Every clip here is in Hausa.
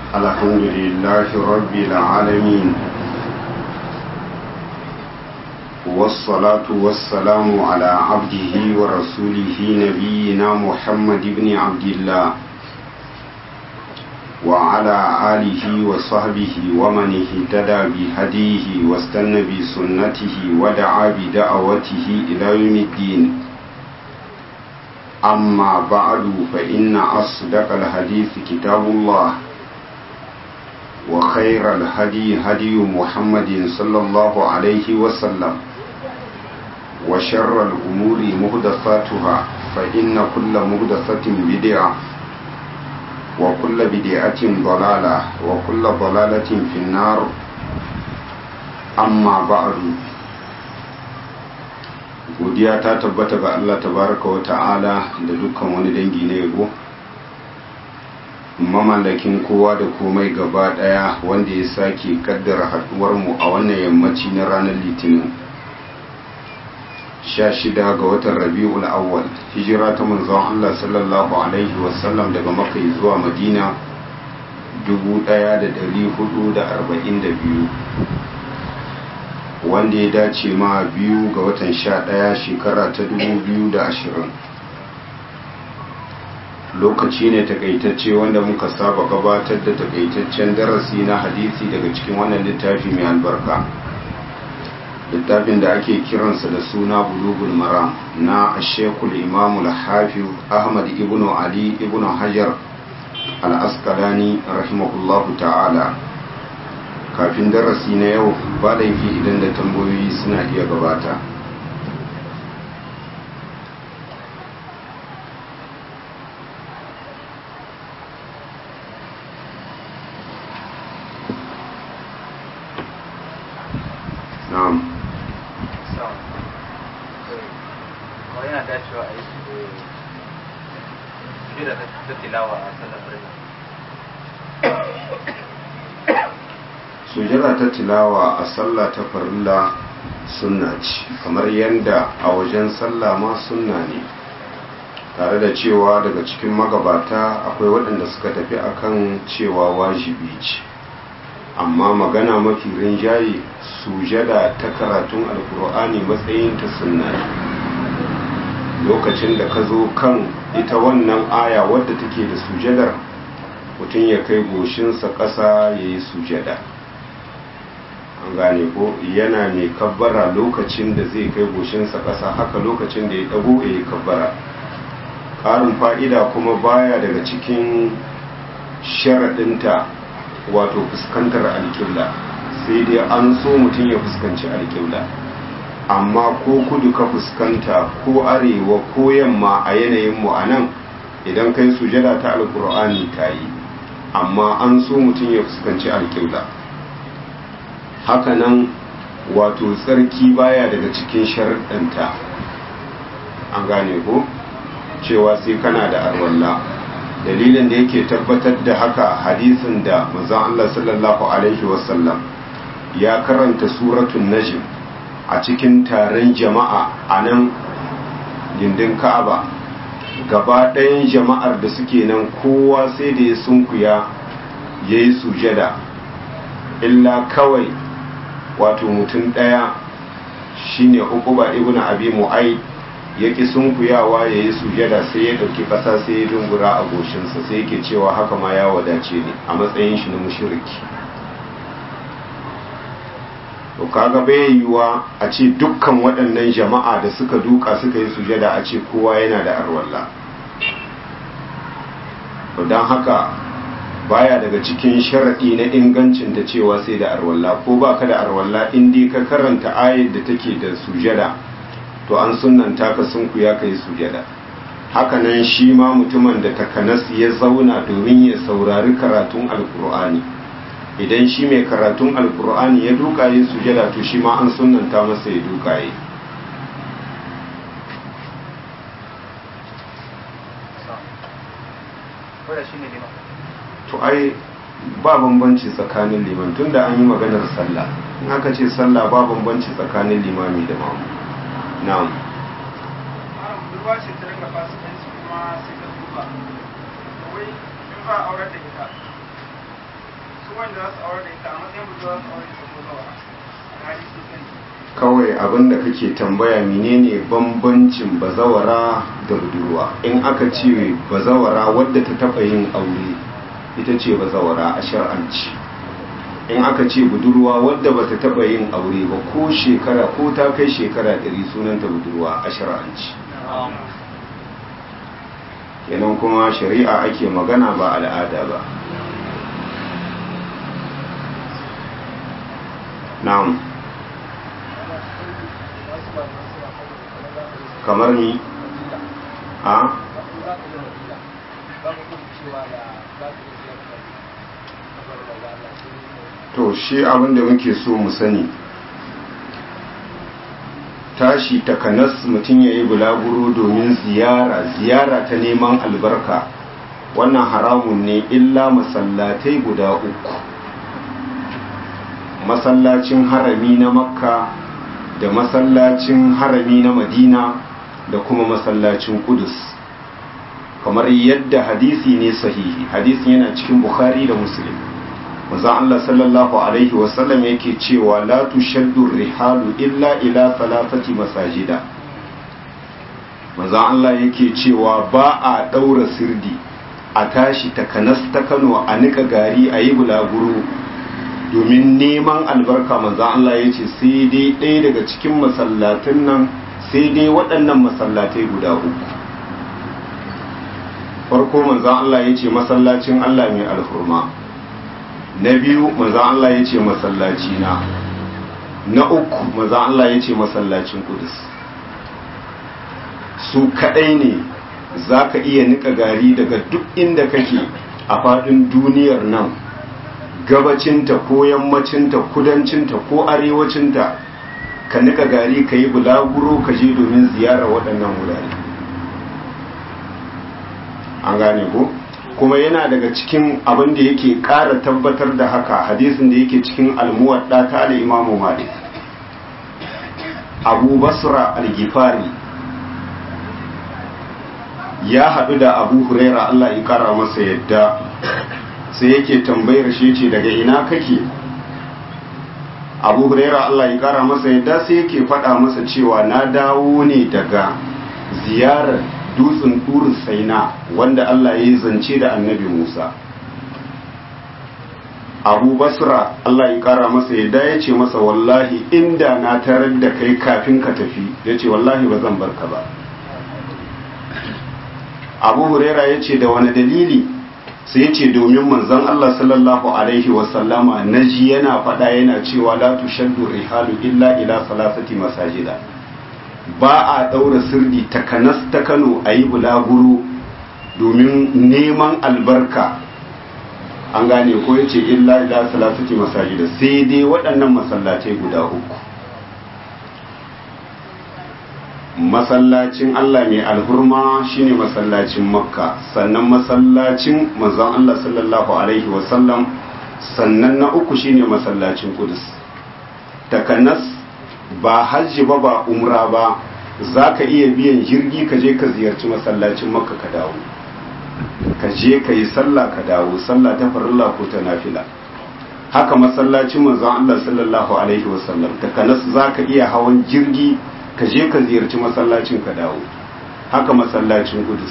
الحمد لله رب العالمين والصلاة والسلام على عبده ورسوله نبينا محمد بن عبد الله وعلى آله وصحبه ومن اهتدى بهديه واستنى بسنته ودعا بدعوته إلى يوم الدين أما بعد فإن أصدق الحديث كتاب الله وخير الهدي هدي محمد صلى الله عليه وسلم وشر الأمور مهدثاتها فإن كل مهدثة بدعة وكل بدعة ضلالة وكل ضلالة في النار أما بعد godiya ta tabbata ga Allah tabaraka wa ta'ala da dukkan wani dangi na yabo mamallakin kowa da komai gaba daya wanda ya sake kaddara haduwar mu a wannan yammaci na ranar litinin 16 ga watan rabi'ul awwal hijira ta manzon Allah sallallahu alaihi wasallam daga makka zuwa madina 1442 wanda ya dace ma biyu ga watan sha ɗaya shekara ta dubu biyu da ashirin lokaci ne takaitacce wanda muka saba gabatar da takaitaccen darasi na hadisi daga cikin wannan littafi mai albarka littafin da ake kiransa da suna bulugul maram na ashekul imamul hafiz ahmad ibn ali ibn hajar al-asqalani rahimahullahu ta'ala kafin darasi na yau ba laifi idan da tambayoyi suna iya gabata na'am yana dacewa a yi su da ta tilawa a sallar sujada ta tilawa a sallah ta farilla sunna ce kamar yadda a wajen sallah ma sunna ne tare da cewa daga cikin magabata akwai waɗanda suka tafi akan cewa wajibi ce amma magana mafi rinjaye sujada ta karatun alkur'ani matsayin ta sunna ne lokacin da ka zo kan ita wannan aya wadda take da sujadar mutum ya kai goshinsa ƙasa ya yi sujada an gane ko yana mai kabbara lokacin da zai kai goshinsa ƙasa haka lokacin da ya ɗago ya yi kabbara ƙarin fa'ida kuma baya daga cikin sharaɗinta wato fuskantar alƙibla sai dai an so mutum ya fuskanci alƙibla amma ko kudu ka fuskanta ko arewa ko yamma a yanayin mu a nan idan kai sujada ta alƙur'ani ta yi amma an so mutum ya fuskanci alƙibla hakanan wato tsarki baya daga cikin sharɗanta an gane ko cewa sai kana da arwalla dalilin da yake tabbatar da haka hadisin da manzon Allah sallallahu alaihi wasallam ya karanta suratul najm a cikin taron jama'a a nan gindin ka'aba gaba ɗayan jama'ar da suke nan kowa sai da ya sunkuya ya yi sujada illa kawai wato mutum ɗaya shine uquba ibn abi mu'ayd yake sunkuyawa ya yi sujada sai ya ɗauki ƙasa sai ya dungura a goshinsa sai yake cewa haka ma ya wadace ne a matsayin shi na mushriki to kaga bai yiwuwa a ce dukkan waɗannan jama'a da suka duka suka yi sujada a ce kowa yana da arwalla to don haka baya daga cikin sharaɗi na ingancin ta cewa sai da arwalla ko ba ka da arwalla in dai ka karanta ayar da take da sujada to an sunanta ka sunku ya kai sujada hakanan shi ma mutumin da takanas ya zauna domin ya saurari karatun alkur'ani idan shi mai karatun alkur'ani ya duka yi sujada to shi ma an sunanta masa ya duka yi to ai ba bambanci tsakanin liman tunda an yi maganar sallah in aka ce sallah ba bambanci tsakanin limami da mamu na'am budurwa ce ta ringa fasikanci kuma sai ta duba wai in ba aurar da ita wanda za su aure da ita a matsayin budurwa za su aure da ita ko zawa a hali sun sani kawai abin da kake tambaya menene bambancin bazawara da budurwa in aka ce bazawara wadda ta taba yin aure ita ce bazawara a shar'anci in aka ce budurwa wadda bata taba yin aure ba ko shekara ko ta kai shekara ɗari sunanta budurwa a shar'anci kenan kuma shari'a ake magana ba al'ada ba na'am kamar ni a to shi abin da muke so mu sani tashi takanas mutum ya yi bulaguro domin ziyara ziyara ta neman albarka wannan haramun ne illa masallatai guda uku masallacin harami na makka da masallacin harami na madina da kuma masallacin kudus kamar yadda hadisi ne sahihi hadisin yana cikin bukhari da muslim manzon Allah sallallahu alaihi wasallam yake cewa la tushaddu rihalu illa ila thalathati masajida manzon Allah yake cewa ba a daura sirdi a tashi takanas ta Kano a nika gari a yi bulaguro domin neman albarka manzon Allah yace sai dai ɗaya daga cikin masallatin nan sai dai waɗannan masallatai guda uku farko manzon Allah yace masallacin Allah mai alhurma na biyu manzan Allah ya ce masallaci na na uku manzan Allah ya ce masallacin kudus su kadai ne za ka iya nika gari daga duk inda kake a faɗin duniyar nan gabacinta ko yammacinta kudancinta ko arewacinta ka nika gari ka yi bulaguro ka je domin ziyara waɗannan wurare an gane ko? kuma yana daga cikin abin da yake ƙara tabbatar da haka hadisin da yake cikin almuwadda ta da imamu malik abu basra al-gifari ya haɗu da abu huraira allah ya ƙara masa yadda sai yake tambayar shi ce daga ina kake abu huraira allah ya ƙara masa yadda sai yake faɗa masa cewa na dawo ne daga ziyarar dutsen turin saina wanda Allah ya yi zance da annabi Musa abu basra Allah ya kara masa yadda ya ce masa wallahi inda na tarar da kai kafin ka tafi ya ce wallahi ba zan barka ba abu huraira ya ce da wani dalili sai ya ce domin manzon Allah sallallahu alaihi wasallama na ji yana faɗa yana cewa la tushaddu rihalu illa ila salasati masajida ba a ɗaura sirdi takanas ta kano a yi bulaguro domin neman albarka an gane ko ya ce illa ila salasati masajida sai dai waɗannan masallatai guda uku masallacin Allah mai alhurma shine masallacin makka sannan masallacin manzon Allah sallallahu alaihi wasallam sannan na uku shine masallacin kudus takanas ba hajji ba ba umra ba za ka iya biyan jirgi ka je ka ziyarci masallacin makka ka dawo ka je ka yi sallah ka dawo sallah ta farilla ko ta nafila haka masallacin manzon Allah sallallahu alaihi wasallam takanas za ka iya hawan jirgi ka je ka ziyarci masallacin ka dawo haka masallacin kudus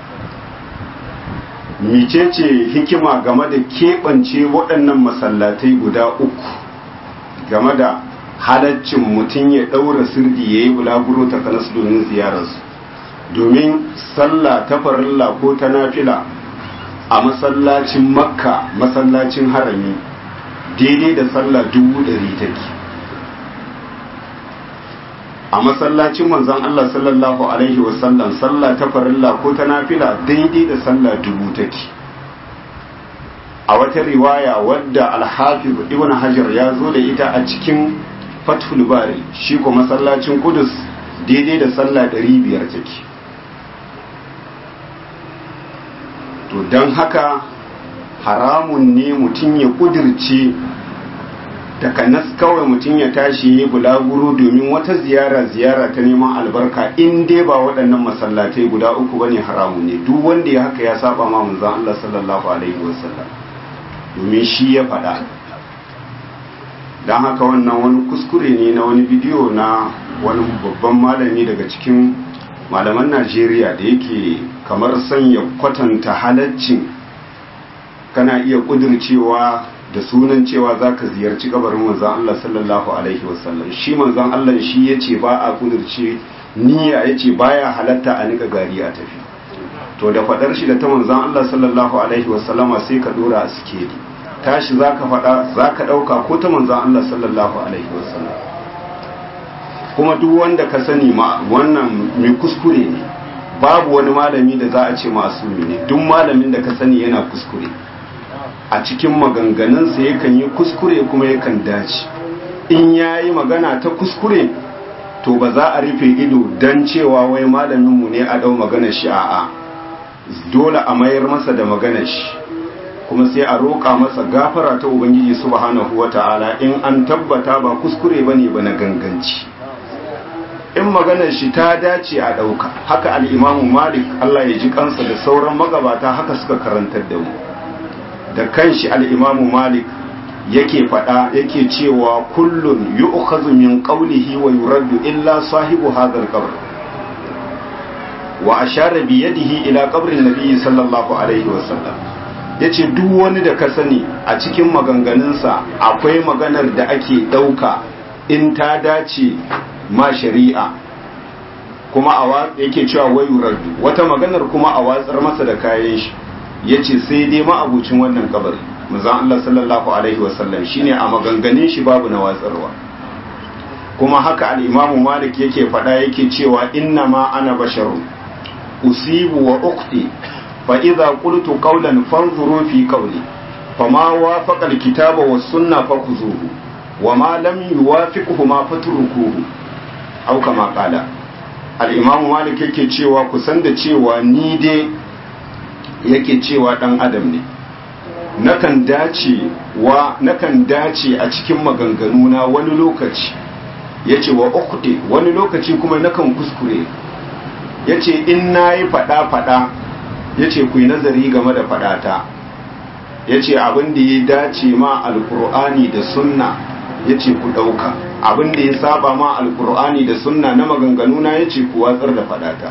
micece hikima game da keɓance waɗannan masallatai guda uku game da halaccin mutum ya ɗaura sirdi ya yi bulaguro ta kanas domin ziyararsu domin sallah ta farilla ko ta nafila a masallacin makka masallacin harami daidai da sallah dubu ɗari take a masallacin manzon Allah sallallahu alaihi wasallam sallah ta farilla ko ta nafila daidai da sallah dubu take a wata riwaya wadda alhafiz ibn hajar ya zo da ita a cikin fathul bari shi ko masallacin kudus daidai da sallah ɗari biyar take to don haka haramun ne mutum ya kudirce takanas kawai mutum ya tashi ya bulaguro domin wata ziyara ziyara ta neman albarka in dai ba waɗannan masallatai guda uku bane haramun ne duk wanda ya haka ya saba ma manzon Allah sallallahu alaihi wasallam domin shi ya faɗa don haka wannan wani kuskure ne na wani bidiyo na wani babban malami daga cikin malaman najeriya da yake kamar sanya kwatanta halaccin kana iya kudircewa da sunan cewa za ka ziyarci kabarin manzan Allah sallallahu alaihi wasallam shi manzan Allah shi ya ce ba a kudirce niyya ya ce baya halatta a nika gari a tafi to da faɗar shi da ta manzan Allah sallallahu alaihi wasallama sai ka dora a sikeli tashi za ka faɗa za ka ɗauka ko ta manzan Allah sallallahu alaihi wasallam kuma duk wanda ka sani ma wannan mai kuskure ne babu wani malami da za a ce masumi ne duk malamin da ka sani yana kuskure a cikin maganganunsa yakan yi kuskure kuma yakan dace in ya yi magana ta kuskure to ba za a rufe ido don cewa wai malaminmu ne a ɗau maganar shi a'a dole a mayar masa da maganar shi kuma sai a roƙa masa gafara ta ubangiji subhanahu wata'ala in an tabbata ba kuskure bane ba na ganganci in maganar shi ta dace a ɗauka haka al'imamu malik Allah ya ji kansa da sauran magabata haka suka karantar da mu da kanshi al'imamu malik yake faɗa yake cewa kullun yi min qawlihi wa yuraddu illa sahibu hadar qabr wa ashara bi yadihi ila qabrin nabiyyi sallallahu alaihi wa sallam yace duk wani da ka sani a cikin maganganunsa akwai maganar da ake ɗauka in ta dace ma shari'a kuma a yake cewa wayu raddu wata maganar kuma a watsar masa da kayan shi yace sai dai ma abucin wannan kabari manzon Allah sallallahu alaihi wasallam shine a maganganun shi babu na watsarwa kuma haka al-Imam Malik yake faɗa yake cewa inna ma ana basharun usibu wa uqti fa idza qultu qawlan fanzuru fi qawli fama wafaqa al-kitaba was sunna fakuzuhu wama lam yuwafiqhu ma fatrukuhu au kama kala al-imam malik yake cewa kusan da cewa ni dai yake cewa dan adam ne nakan dace wa nakan dace a cikin maganganu na wani lokaci yace wa ukhti wani lokaci kuma nakan kuskure yace in nayi fada fada yace ku yi nazari game da fadata yace abin da ya dace ma alqur'ani da sunna yace ku dauka abin da ya saba ma alkur'ani da sunna na maganganu na yace ku watsar da fadata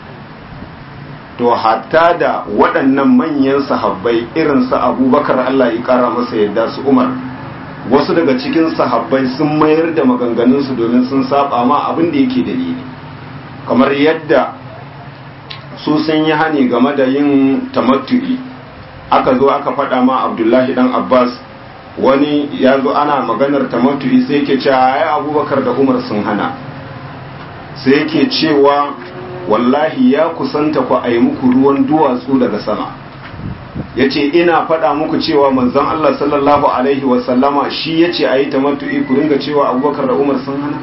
to hatta da waɗannan manyan sahabbai irin su abubakar Allah ya kara masa yadda su umar wasu daga cikin sahabbai sun mayar da maganganunsu domin sun saba ma abin da yake dalili kamar yadda su sun yi hani game da yin tamattu'i aka zo aka faɗa ma abdullahi dan abbas wani ya zo ana maganar tamattu'i sai yake cewa ai abubakar da umar sun hana sai yake cewa wallahi ya kusanta ku a yi muku ruwan duwatsu daga sama ya ce ina faɗa muku cewa manzon Allah sallallahu alaihi wasallama shi ya ce a yi tamattu'i ku ringa cewa abubakar da umar sun hana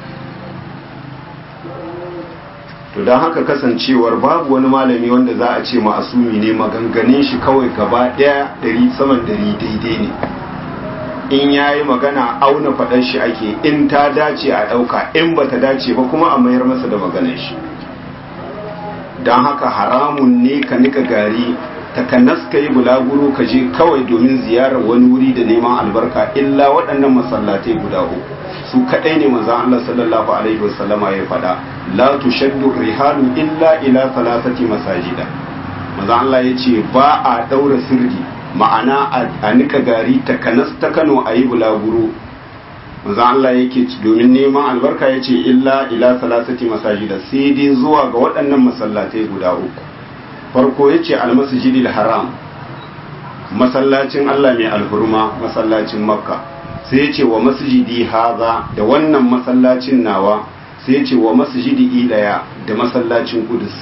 to don haka kasancewar babu wani malami wanda za a ce ma'asumi ne maganganin shi kawai gaba ɗaya ɗari saman ɗari daidai ne in ya yi magana auna faɗar shi ake in ta dace a ɗauka in ba ta dace ba kuma a mayar masa da maganar shi don haka haramun ne ka nika gari takanas ka yi bulaguro ka je kawai domin ziyarar wani wuri da neman albarka illa waɗannan masallatai guda uku su kaɗai ne manzan Allah sallallahu alaihi wasallama ya faɗa la tushaddu rihalu illa ila thalathati masajida manzan Allah ya ce ba a ɗaura sirri ma'ana a nika gari takanas ta Kano a yi bulaguro manzan Allah yake domin neman albarka ya ce illa ila thalathati masajida sai dai zuwa ga waɗannan masallatai guda uku farko ya ce almasjidil haram masallacin Allah mai alhurma masallacin makka sai ya ce wa masjidi haza da wannan masallacin nawa sai ya ce wa masjidi ilaya da masallacin kudus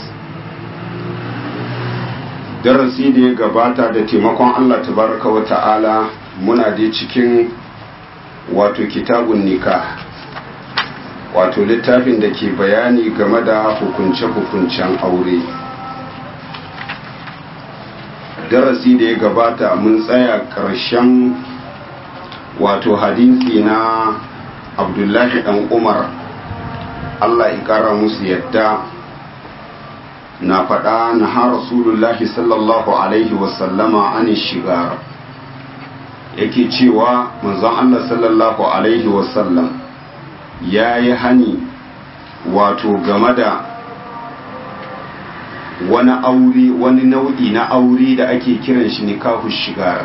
darasi da ya gabata da taimakon Allah tabaraka wa ta'ala muna da cikin wato kitabun nikah wato littafin da ke bayani game da hukunce-hukuncen aure darasi da ya gabata mun tsaya ƙarshen wato hadisi na abdullahi dan umar allah ya ƙara musu yadda na faɗa na ha rasulullahi sallallahu alaihi wasallama an shigar yake cewa manzon Allah sallallahu alaihi wasallam ya yi hani wato game da wani aure wani nau'i na aure da ake kiran shi nikahu shigar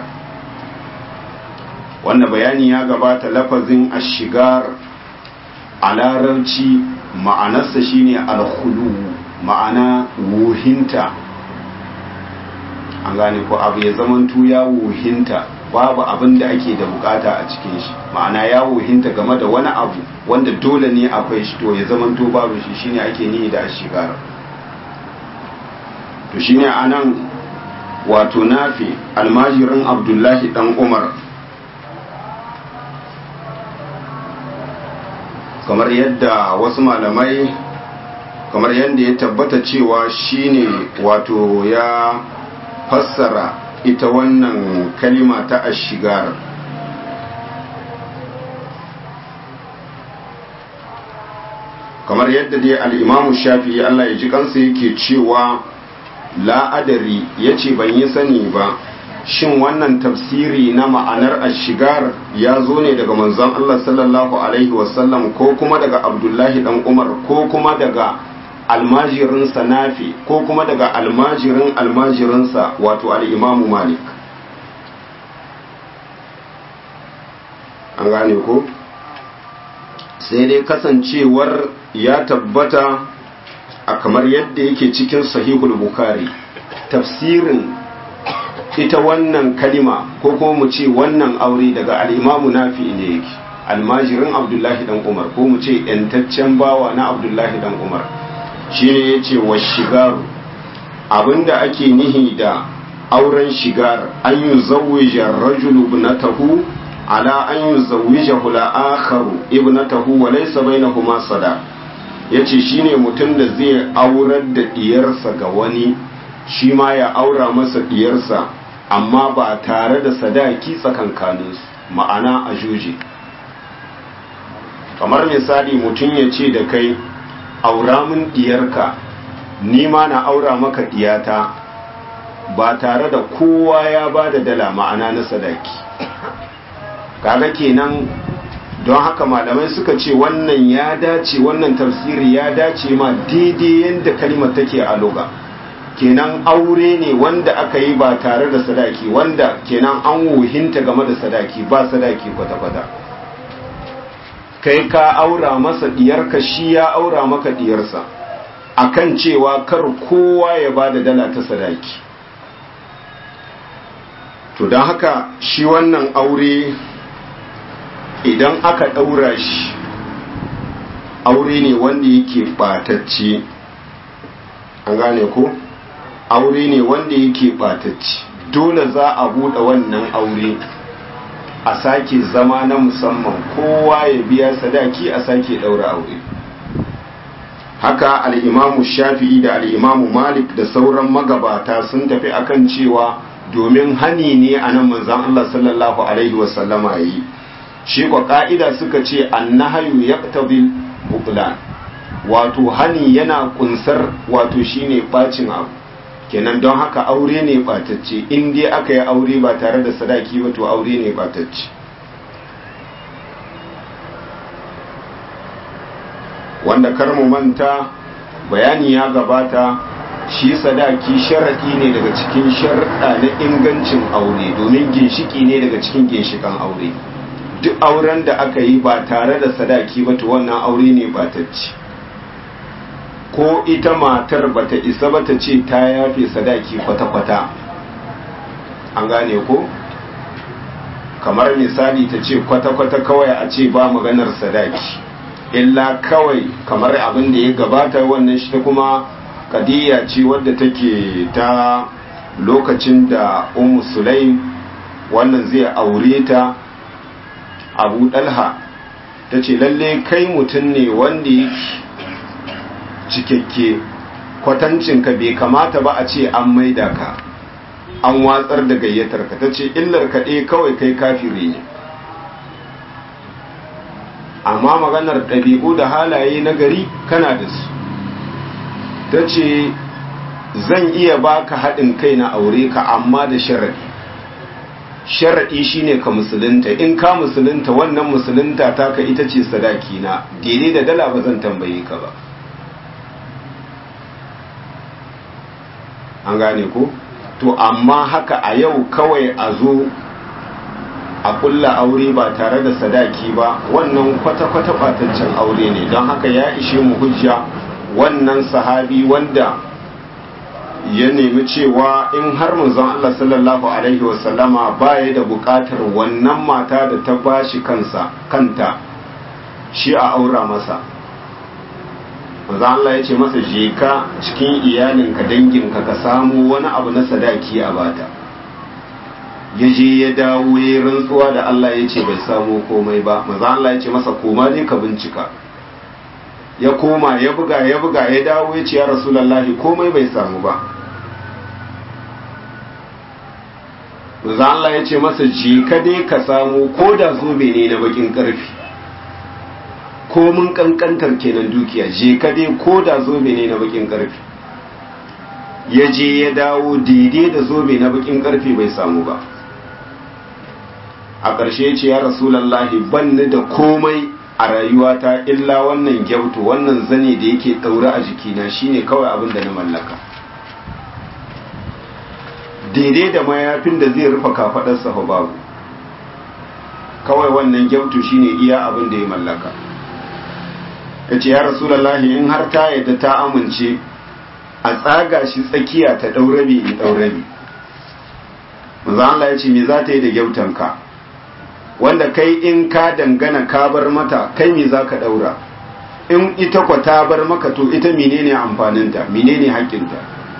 wanda bayani ya gabata lafazin ashigar a larabci ma'anarsa shine alkhulu ma'ana wuhinta an gane ko abu ya zamantu ya wuhinta babu abin da ake da bukata a cikin shi ma'ana ya wuhinta game da wani abu wanda dole ne akwai shi to ya zamanto babu shi shine ake nihi da ashigar to shine anan wato nafi almajirin abdullahi dan umar kamar yadda wasu malamai kamar yadda ya tabbata cewa shine wato ya fassara ita wannan kalima ta ashigar kamar yadda dai al'imamu shafi Allah ya ji kansa yake cewa la'adari ya ce ban yi sani ba shin wannan tafsiri na ma'anar ashigar ya zo ne daga manzon Allah sallallahu alaihi wasallam ko kuma daga abdullahi dan umar ko kuma daga almajirinsa nafi ko kuma daga almajirin almajirinsa wato al'imamu malik an gane ko sai dai kasancewar ya tabbata a kamar yadda yake cikin sahihul bukhari tafsirin ita wannan kalima ko kuma mu ce wannan aure daga al'imamu nafi ne yake almajirin abdullahi dan umar ko mu ce ‘yantaccen bawa na abdullahi dan umar shi ne ya ce wa shigaru abinda ake nihi da auren shigar an yi zawija rajulu ibnatahu ala an yi zawija hula akharu ibnatahu wa laysa bainahuma sada yace shine mutum da zai aurar da diyarsa ga wani shi ma ya aura masa diyarsa amma ba tare da sadaki tsakankaninsu ma'ana a juji kamar misali mutum ya ce da kai aura min diyarka ni ma na aura maka diyata ba tare da kowa ya ba da dala ma'ana na sadaki kaga kenan don haka malamai suka ce wannan ya dace wannan tafsiri ya dace ma daidai yadda kalimar take a loga kenan aure ne wanda aka yi ba tare da sadaki wanda kenan an wuhinta game da sadaki ba sadaki kwata-kwata kai ka aura masa diyarka shi ya aura maka diyarsa akan cewa kar kowa ya ba da dala ta sadaki to don haka shi wannan aure idan aka ɗaura shi aure ne wanda yake ɓatacce an gane ko aure ne wanda yake ɓatacce dole za a buɗe wannan aure a sake zama na musamman kowa ya biya sadaki a sake ɗaura aure haka al'imamu shafi'i da al'imamu malik da sauran magabata sun tafi akan cewa domin hani ne a nan manzan Allah sallallahu Alaihi wasallama yi shi kwa ƙa'ida suka ce annahayu ya tabi buklan wato hani yana kunsar wato shine bacin abu kenan don haka aure ne batacce in dai aka yi aure ba tare da sadaki ba to aure ne batacce wanda kar mu manta bayani ya gabata shi sadaki sharaɗi ne daga cikin sharaɗa na ingancin aure domin ginshiki ne daga cikin ginshikan aure duk auren da aka yi ba tare da sadaki ba to wannan aure ne batacce ko ita matar bata isa ba ta ce ta yafe sadaki kwata-kwata an gane ko kamar misali ta ce kwata-kwata kawai a ce ba maganar sadaki illa kawai kamar abin da ya gabata wannan shi ta kuma kadiyya ce wadda take ta lokacin da umu sulaim wannan zai aure ta abu dalha ta ce lalle kai mutum ne wanda yake cikakke kwatancinka bai kamata ba a ce an maida ka an watsar da gayyatar ka ta ce illar kaɗe kawai kai kafire ne amma maganar ɗabi'u da halaye na gari kana da su ta ce zan iya baka haɗin kai na aure ka amma da sharadi sharaɗi shine ka musulunta in ka musulunta wannan musulunta taka ita ce sadaki na daidai da dala ba zan tambaye ka ba an gane ko to amma haka a yau kawai a zo a kulla aure ba tare da sadaki ba wannan kwata-kwata bataccen aure ne don haka ya ishe mu hujja wannan sahabi wanda ya nemi cewa in har manzon Allah sallallahu alaihi wasallama baya da bukatar wannan mata da ta bashi kansa kanta shi a aura masa manzon Allah ya ce masa je ka cikin iyalinka danginka ka samu wani abu na sadaki a bata ya je ya dawo ya rantsuwa da Allah ya ce bai samu komai ba manzon Allah ya ce masa koma dai ka bincika ya koma ya buga ya buga ya dawo ya ce ya rasulallahi komai bai samu ba za Allah ya ce masa je ka dai ka samu ko da zobe ne na bakin karfi ko mun kankantar kenan dukiya je ka dai ko da zobe ne na bakin karfi ya je ya dawo daidai da zobe na bakin karfi bai samu ba a ƙarshe ce ya rasulallahi ban ni da komai a rayuwata illa wannan gyautu wannan zane da yake ɗaure a jikina shine kawai abin da na mallaka daidai da mayafin da zai rufe kafaɗarsa fa babu kawai wannan gyautu shine iya abin da ya mallaka ya ce ya rasulallahi in har ta yadda ta amince a tsaga shi tsakiya ta ɗaurabi in ɗaurabi maza Allah ya ce me za ta yi da gyautanka wanda kai in ka dangana ka bar mata kai me za ka ɗaura in ita kwa ta bar maka to ita menene amfaninta menene haƙƙinta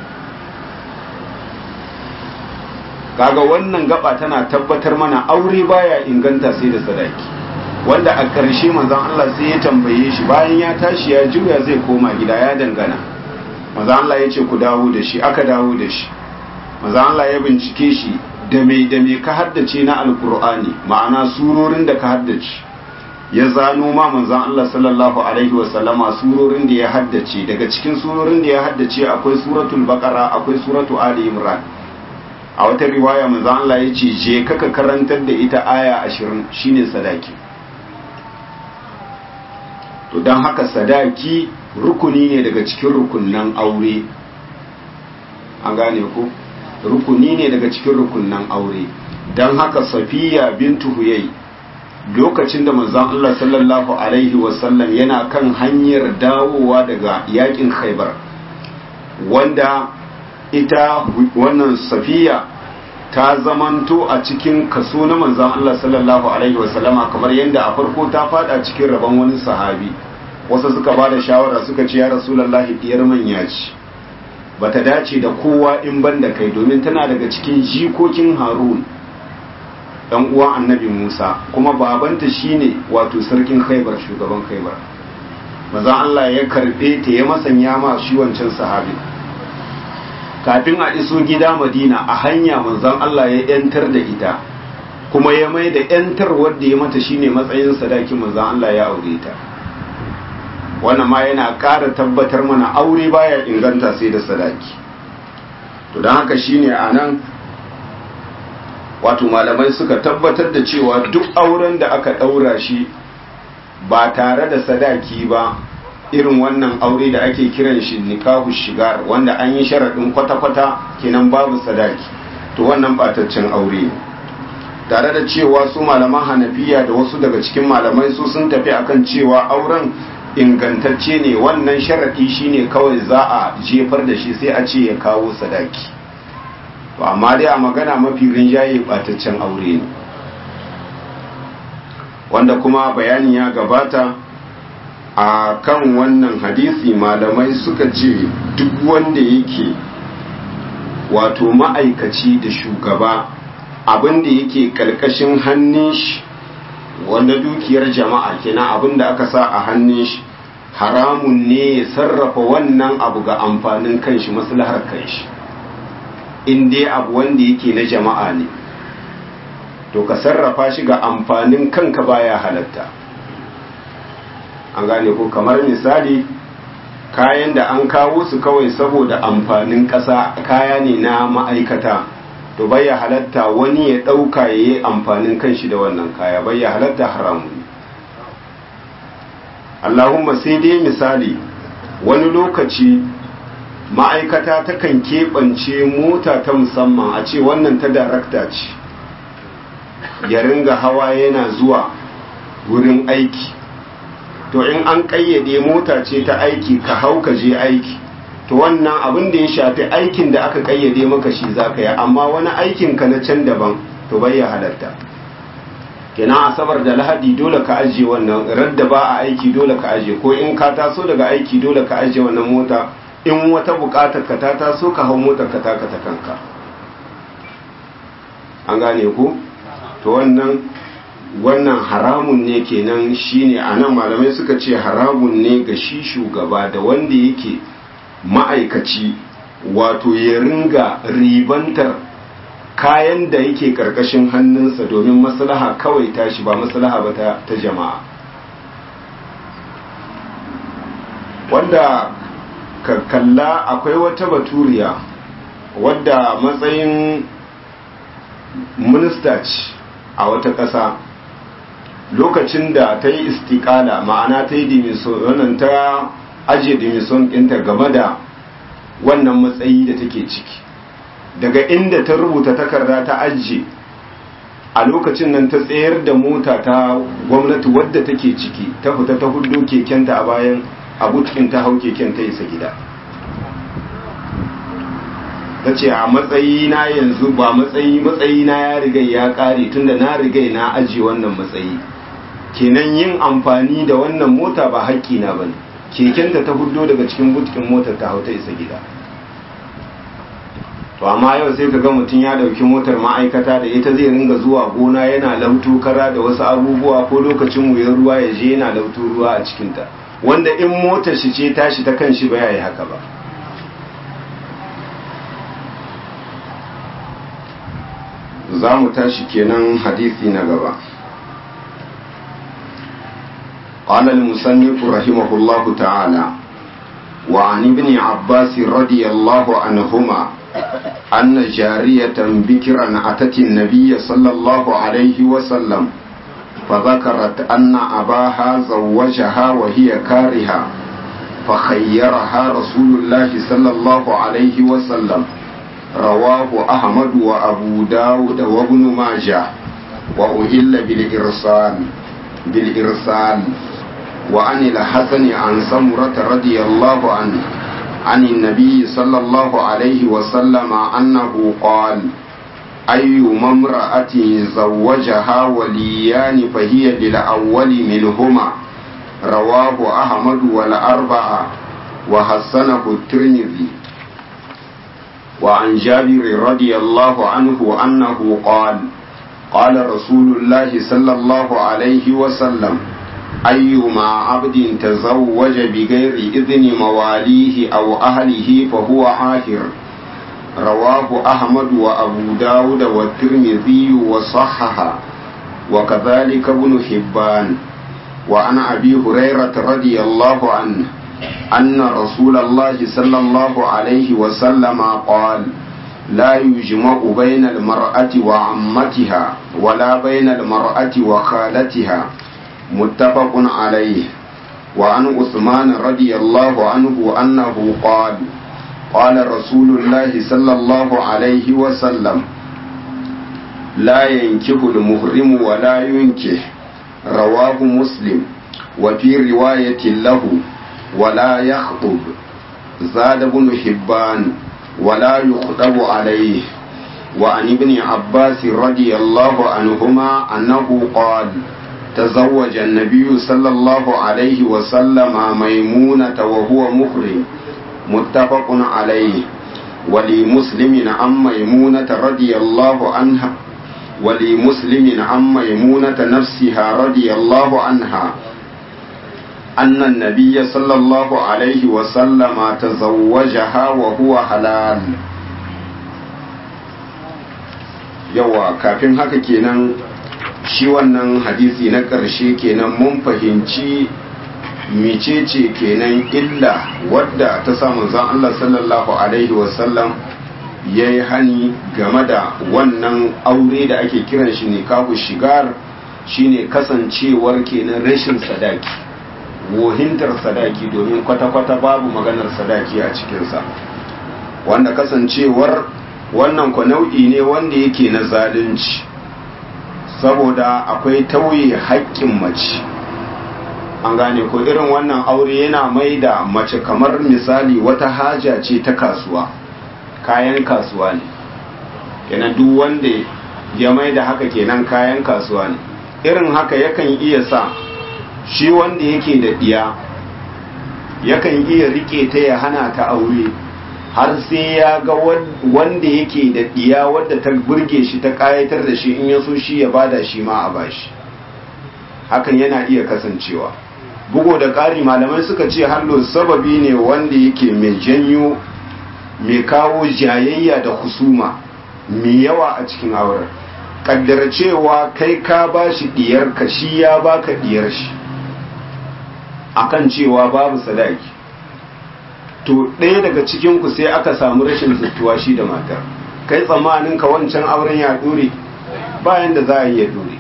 kaga wannan gaba tana tabbatar mana aure baya inganta sai da sadaki wanda a ƙarshe manzon Allah sai ya tambaye shi bayan ya tashi ya juya zai koma gida ya dangana manzon Allah ya ce ku dawo da shi aka dawo da shi manzon Allah ya bincike shi da mai da mai ka haddace na alkur'ani ma'ana surorin da ka haddace ya zano ma manzon Allah sallallahu alaihi wa sallama surorin da ya haddace daga cikin surorin da ya haddace akwai suratul baqara akwai suratu ali imran a wata riwaya manzon Allah ya ce je kaka karantar da ita aya 20 shine sadaki to dan haka sadaki rukuni ne daga cikin rukunnan aure an gane ko rukuni ne daga cikin rukunnan aure don haka safiya bintu huyai lokacin da manzon Allah sallallahu alaihi wasallam yana kan hanyar dawowa daga yakin khaibar wanda ita wannan safiya ta zamanto a cikin kaso na manzon Allah sallallahu alaihi wasallama kamar yadda a farko ta fada cikin rabon wani sahabi wasu suka ba da shawara suka ce ya rasulullahi diyar manya ce bata dace da kowa in ban da kai domin tana daga cikin jikokin harun dan uwan annabi musa kuma babanta shine wato sarkin khaibar shugaban khaibar manzon allah ya karbe ta ya masanya ma shi wancan sahabi kafin a iso gida madina a hanya manzon allah ya yantar da ita kuma ya mai da yantar wadda ya mata shine matsayin sadakin manzon allah ya aure ta wannan ma yana ƙara tabbatar mana aure baya inganta sai da sadaki to don haka shine a nan wato malamai suka tabbatar da cewa duk auren da aka ɗaura shi ba tare da sadaki ba irin wannan aure da ake kiran shi nikahu shigar wanda an yi sharaɗin kwata-kwata kenan babu sadaki to wannan bataccen aure ne tare da cewa su malaman hanafiya da wasu daga cikin malamai su sun tafi akan cewa auren ingantacce ne wannan sharaɗi shine kawai za a jefar da shi sai a ce ya kawo sadaki to amma dai a magana mafi rinjaye bataccen aure ne wanda kuma bayani ya gabata a kan wannan hadisi malamai suka ce duk wanda yake wato ma'aikaci da shugaba abin da yake karkashin hannun shi wanda dukiyar jama'a kenan abin da aka sa a hannun shi haramun ne ya sarrafa wannan abu ga amfanin kanshi maslahar kanshi in dai abu wanda yake na jama'a ne to ka sarrafa shi ga amfanin kanka baya halatta an gane ko kamar misali kayan da an kawo su kawai saboda amfanin ƙasa kaya ne na ma'aikata to bai ya halatta wani ya ɗauka ya yi amfanin kanshi da wannan kaya bai ya halatta haramun ne Allahumma sai dai misali wani lokaci ma'aikata takan keɓance mota ta musamman a ce wannan ta darakta ce ya ringa hawa yana zuwa wurin aiki to in an ƙayyade mota ce ta aiki ka hau ka je aiki to wannan abin da ya shafi aikin da aka ƙayyade maka shi za ka yi amma wani aikin ka na can daban to bai ya halatta kenan asabar da lahadi dole ka ajiye wannan radda ba a aiki dole ka ajiye ko in ka taso daga aiki dole ka ajiye wannan mota in wata bukatar ka ta taso ka hau motar ka taka ta kanka an gane ku to wannan wannan haramun ne kenan shine anan malamai suka ce haramun ne ga shi shugaba da wanda yake ma'aikaci wato ya ringa ribantar kayan da yake karkashin hannunsa domin maslaha kawai tashi ba maslaha ba ta, ta jama'a wanda ka kalla akwai wata baturiya wadda matsayin minista ce a wata ƙasa lokacin da ta yi istikala ma'ana ta yi dimison ta ajiye dimison ɗinta game da wannan matsayi da take ciki daga inda ta rubuta takarda ta ajiye a lokacin nan ta tsayar da mota ta gwamnati wadda take ciki ta fita ta hudu kekenta a bayan abutin ta hau keken ta isa gida ta ce a matsayi na yanzu ba matsayi matsayi na ya riga ya kare tunda na riga na ajiye wannan matsayi kenan yin amfani da wannan mota ba haƙƙi na bane kekenta ta hudu daga cikin butkin motar ta hau ta isa gida to amma yau sai ka ga mutum ya dauki motar ma'aikata da ita zai ringa zuwa gona yana lautu kara da wasu abubuwa ko lokacin wuyar ruwa ya je yana lautu ruwa a cikinta wanda in motar shi ce tashi ta kan shi ba ya yi haka ba za mu tashi kenan hadisi na gaba قال المصنف رحمه الله تعالى وعن ابن عباس رضي الله عنهما أن جارية بكرا أتت النبي صلى الله عليه وسلم فذكرت أن أباها زوجها وهي كارهة فخيرها رسول الله صلى الله عليه وسلم رواه أحمد وأبو داود وابن ماجه وأهل بالإرسال بالإرسال وعن الحسن عن سمرة رضي الله عنه عن النبي صلى الله عليه وسلم أنه قال أي امرأة زوجها وليان فهي للأول منهما رواه أحمد والأربعة وحسنه الترمذي وعن جابر رضي الله عنه أنه قال قال رسول الله صلى الله عليه وسلم أيما عبد تزوج بغير إذن مواليه أو أهله فهو عاهر رواه أحمد وأبو داود والترمذي وصححه وكذلك ابن حبان وعن أبي هريرة رضي الله عنه أن رسول الله صلى الله عليه وسلم قال لا يجمع بين المرأة وعمتها ولا بين المرأة وخالتها متفق عليه وعن عثمان رضي الله عنه أنه قال قال رسول الله صلى الله عليه وسلم لا ينكح المهرم ولا ينكح رواه مسلم وفي رواية له ولا يخطب زاد بن حبان ولا يخطب عليه وعن ابن عباس رضي الله عنهما أنه قال تزوج النبي صلى الله عليه وسلم ميمونة وهو محرم متفق عليه ولمسلم عن ميمونة رضي الله عنها ولمسلم عن ميمونة نفسها رضي الله عنها أن النبي صلى الله عليه وسلم تزوجها وهو حلال yawa kafin haka kenan shi wannan hadisi na ƙarshe kenan mun fahimci mecece kenan illa wadda ta samu zan Allah sallallahu alaihi wasallam ya yi hani game da wannan aure da ake kiran shi ne kafu shigar shine kasancewar kenan rashin sadaki wohintar sadaki domin kwata-kwata babu maganar sadaki a cikinsa wanda kasancewar wannan ku nau'i ne wanda yake na zalunci saboda akwai tauye haƙƙin mace an gane ko irin wannan aure yana mai da mace kamar misali wata haja ce ta kasuwa kayan kasuwa ne kenan duk wanda ya mai da haka kenan kayan kasuwa ne irin haka yakan iya sa shi wanda yake da ɗiya yakan iya rike ta ya hana ta aure har sai ya ga wanda yake da ɗiya wadda ta burge shi ta ƙayatar da shi in ya so shi ya bada shi ma a bashi hakan yana iya kasancewa bugo da ƙari malamai suka ce hallo sababi ne wanda yake mai janyo mai kawo jayayya da husuma mai yawa a cikin auren kaddara cewa kai ka ba shi diyar ka shi ya baka diyar shi akan cewa babu sadaki to ɗaya daga cikin ku sai aka samu rashin zuttuwa shi da matar kai tsammanin ka wancan auren ya dore bayan da za a yi ya dore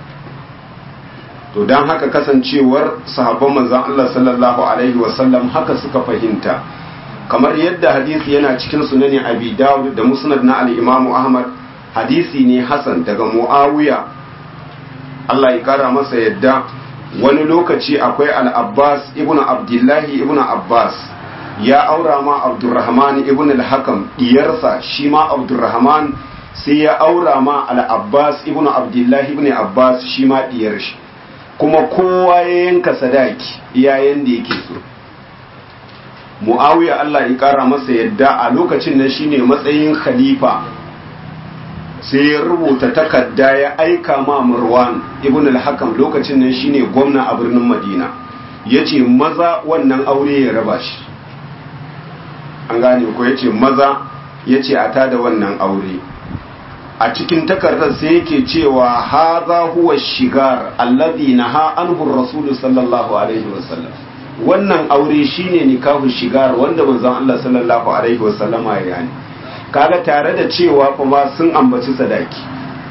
to don haka kasancewar sahabban manzan Allah sallallahu alaihi wasallam haka suka fahimta kamar yadda hadisi yana cikin sunani abi dawud da musnad na al-imamu ahmad hadisi ne hasan daga muawiya Allah ya kara masa yadda wani lokaci akwai al-abbas ibn abdullahi ibn abbas ya aura ma abdurrahman ibn al-hakam diyarsa shi ma abdurrahman sai ya aura ma al-abbas ibn abdullahi ibn abbas shi ma diyar shi kuma kowa ya yanka sadaki iyayen da yake so mu'awiya Allah ya kara masa yadda a lokacin nan shine matsayin khalifa sai ya rubuta takarda ya aika ma Marwan ibn al-Hakam lokacin nan shine gwamna a birnin Madina yace maza wannan aure ya raba shi an gane ko yace maza yace a tada wannan aure a cikin takardar sai yake cewa haza huwa shigar alladhi naha anhu rasul sallallahu alaihi wasallam wannan aure shine nikahu shigar wanda manzon Allah sallallahu alaihi wasallam ya yani kaga tare da cewa kuma sun ambaci sadaki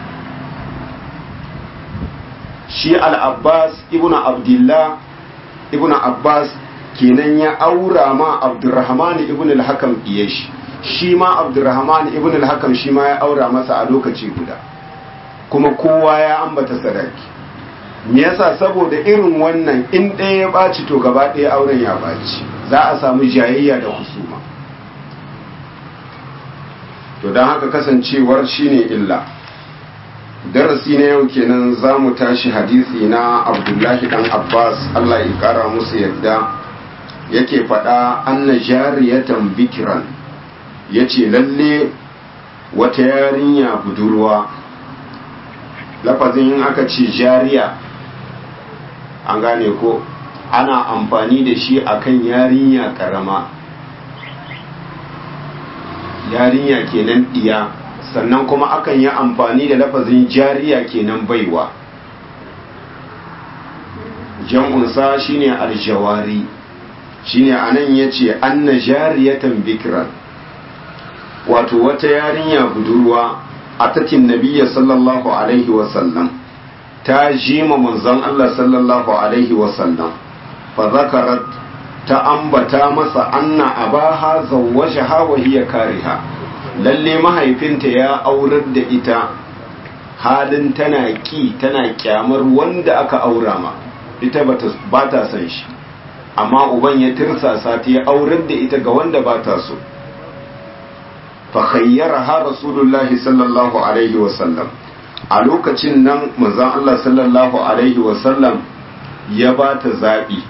shi al-Abbas ibnu Abdullah ibnu Abbas kenan ya aura ma Abdurrahman ibnu al-Hakam iyashi shi ma abdurrahman ibn al-hakam shi ma ya aura masa a lokaci guda kuma kowa ya ambata sadaki me yasa saboda irin wannan in ɗaya ya ɓaci to gaba ɗaya auren ya ɓaci za a samu jayayya da husuma to don haka kasancewar shine illa darasi na yau kenan za mu tashi hadisi na abdullahi dan abbas allah ya kara musu yadda yake faɗa anna jariyatan bikiran ya ce lalle wata yarinya budurwa lafazin aka ce jariya an gane ko ana amfani da shi akan yarinya karama yarinya kenan diya sannan kuma akan yi amfani da lafazin jariya kenan baiwa jam'unsa shine aljawari shine anan yace anna jariyatan bikran wato wata yarinya budurwa a tatin nabiya sallallahu alaihi wasallam ta jima manzon Allah sallallahu alaihi wasallam fa zakarat ta ambata masa anna abaha zawwajaha wa hiya kariha lalle mahaifinta ya aurar da ita halin tana ki tana kyamar wanda aka aura ma ita ba ta son shi amma uban ya tirsasa ta ya aurar da ita ga wanda ba ta so fakhayyaraha rasulullahi sallallahu alaihi wasallam a lokacin nan manzon Allah sallallahu alaihi wasallam ya ba ta zaɓi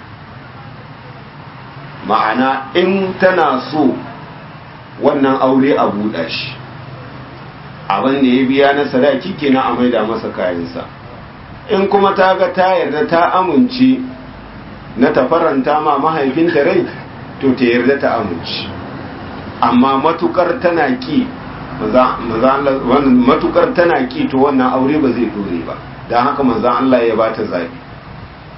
ma'ana in tana so wannan aure a buɗa shi abin da ya biya na sadaki kenan a maida masa kayansa in kuma ta ga ta yarda ta amince na ta faranta ma mahaifinta rai to ta yarda ta amince amma matukar tana ki matukar tana ki to wannan aure ba zai dore ba don haka manzan Allah ya bata zabi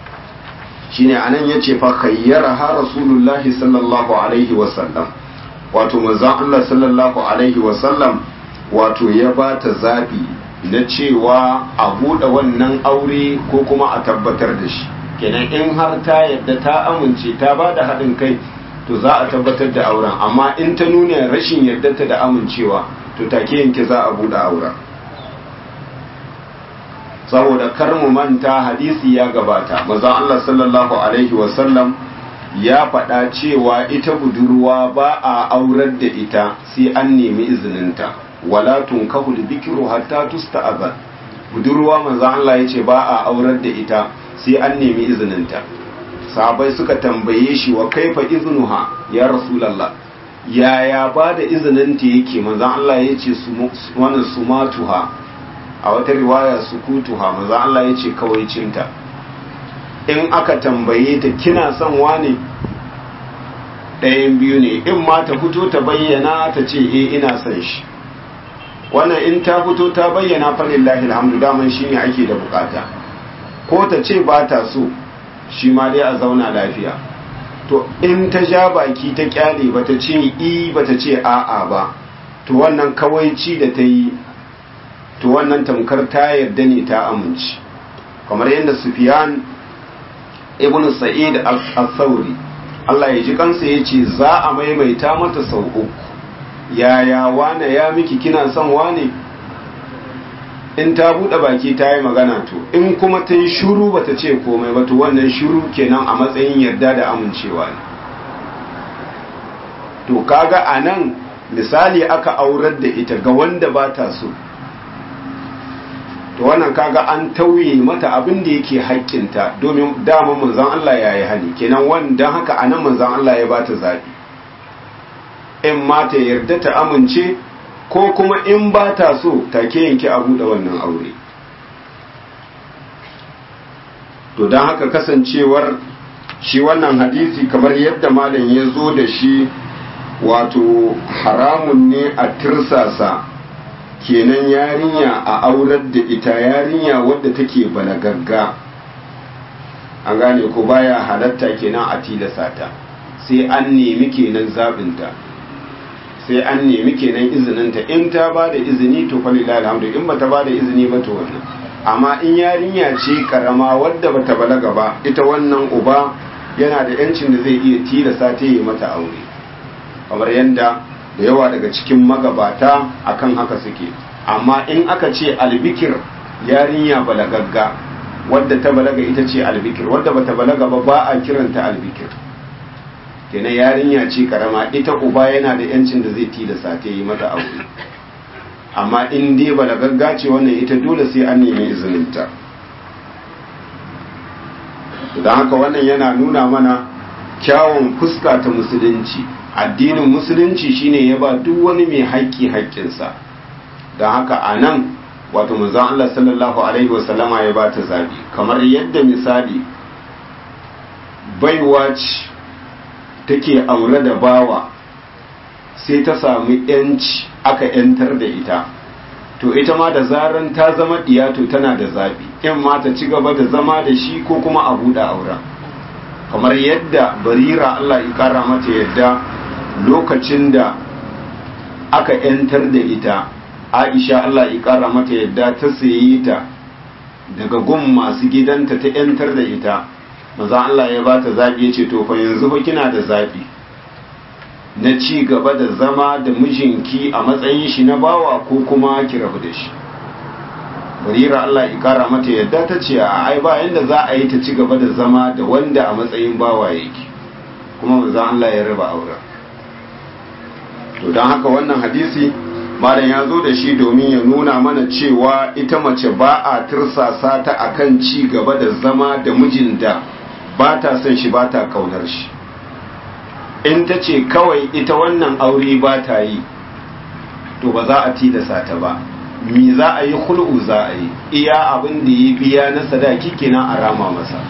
shine anan yace fa khayyara ha rasulullahi sallallahu alaihi wasallam wato manzon Allah sallallahu alaihi wasallam wato ya ba ta zaɓi na cewa a buɗe wannan aure ko kuma a tabbatar da shi kenan in har ta yadda ta amince ta ba da haɗin kai to za a tabbatar da auren amma in ta nuna rashin yardarta da amincewa to take yanke za a buɗe auren saboda kar mu manta hadisi ya gabata manzon Allah sallallahu alaihi wasallam ya faɗa cewa ita budurwa ba a aurar da ita sai an nemi izininta wala tunkahu bikru hatta tusta'zan budurwa manzon Allah yace ba a aurar da ita sai an nemi izininta sahabai suka tambaye shi wa kaifa iznuha ya rasulullah yaya ba da izininta yake manzon Allah yace wannan sumatuha a wata riwaya sukutuha manzon Allah yace kawai cinta in aka tambaye ta kina son wane ɗayan biyu ne in ma ta fito ta bayyana ta ce eh ina son shi wannan in ta fito ta bayyana falillahi alhamdu daman shi ne ake da bukata ko ta ce ba ta so shi ma dai a zauna lafiya to in ta ja baki ta kyale ba ta ce i ba ta ce a'a ba to wannan kawai ci da ta yi to wannan tamkar ta yarda ne ta amince kamar yadda sufiyan ibn sa'id al-thawri Allah ya ji kansa yace za a maimaita mata sau uku yaya wane ya miki kina son wane in ta bude baki ta yi magana to in kuma ta yi shuru bata ce komai ba to wannan shuru kenan a matsayin yarda da amincewa ne to kaga anan misali aka aurar da ita ga wanda ba ta so to wannan kaga an tauye mata abin da yake haƙƙinta domin dama manzon Allah ya yi hani kenan wanda haka anan manzon Allah ya bata zabi in ma ta yarda ta amince ko kuma in ba ta so take yanke a buɗe wannan aure to don haka kasancewar shi wannan hadisi kamar yadda malam ya zo da shi wato haramun ne a tirsasa kenan yarinya a aurar da ita yarinya wadda take balagagga an gane ko baya halatta kenan a tilasa ta sai an nemi kenan zabinta sai an nemi kenan izininta in ta ba da izini to falila alhamdu in ba ta ba da izini ba to wannan amma in yarinya ce karama wadda ba ta balaga ba ita wannan uba yana da yancin da zai iya tilasa ta yi mata aure kamar yadda da yawa daga cikin magabata akan haka suke amma in aka ce albikir yarinya balagagga wadda ta balaga ita ce albikir wadda bata balaga ba ba a kiranta albikir kenan yarinya ce karama ita uba yana da yancin da zai tilasta ta yi mata aure amma in dai balagagga ce wannan ita dole sai an nemi izininta don haka wannan yana nuna mana kyawun fuska ta musulunci addinin musulunci shine ya ba duk wani mai haƙƙi haƙƙinsa don haka a nan wato manzon Allah sallallahu alaihi wasallama ya ba ta zabi kamar yadda misali baiwa ce take aure da bawa sai ta sami yanci aka yantar da ita to ita ma da zaran ta zama diyato tana da zabi in ma ta ci gaba da zama da shi ko kuma a buɗe auren kamar yadda barira Allah ya kara mata yadda lokacin da aka yantar da ita aisha Allah ya kara mata yadda ta sayi ta daga gun masu gidanta ta yantar da ita maza Allah ya ba ta zaɓi ya ce to fa yanzu fa kina da zaɓi na ci gaba da zama da mijinki a matsayin shi na bawa ko kuma ki rabu da shi barira Allah ya kara mata yadda ta ce a ai ba yanda za a yi ta ci gaba da zama da wanda a matsayin bawa yake kuma manzon Allah ya raba auren to don haka wannan hadisi malam ya zo da shi domin ya nuna mana cewa ita mace ba a tirsasa ta akan ci gaba da zama da mijin da ba ta son shi ba ta kaunar shi in ta ce kawai ita wannan aure ba ta yi to ba za a tilasa ta ba mi za a yi hul'u za a yi iya abin da ya biya na sadaki kenan a rama masa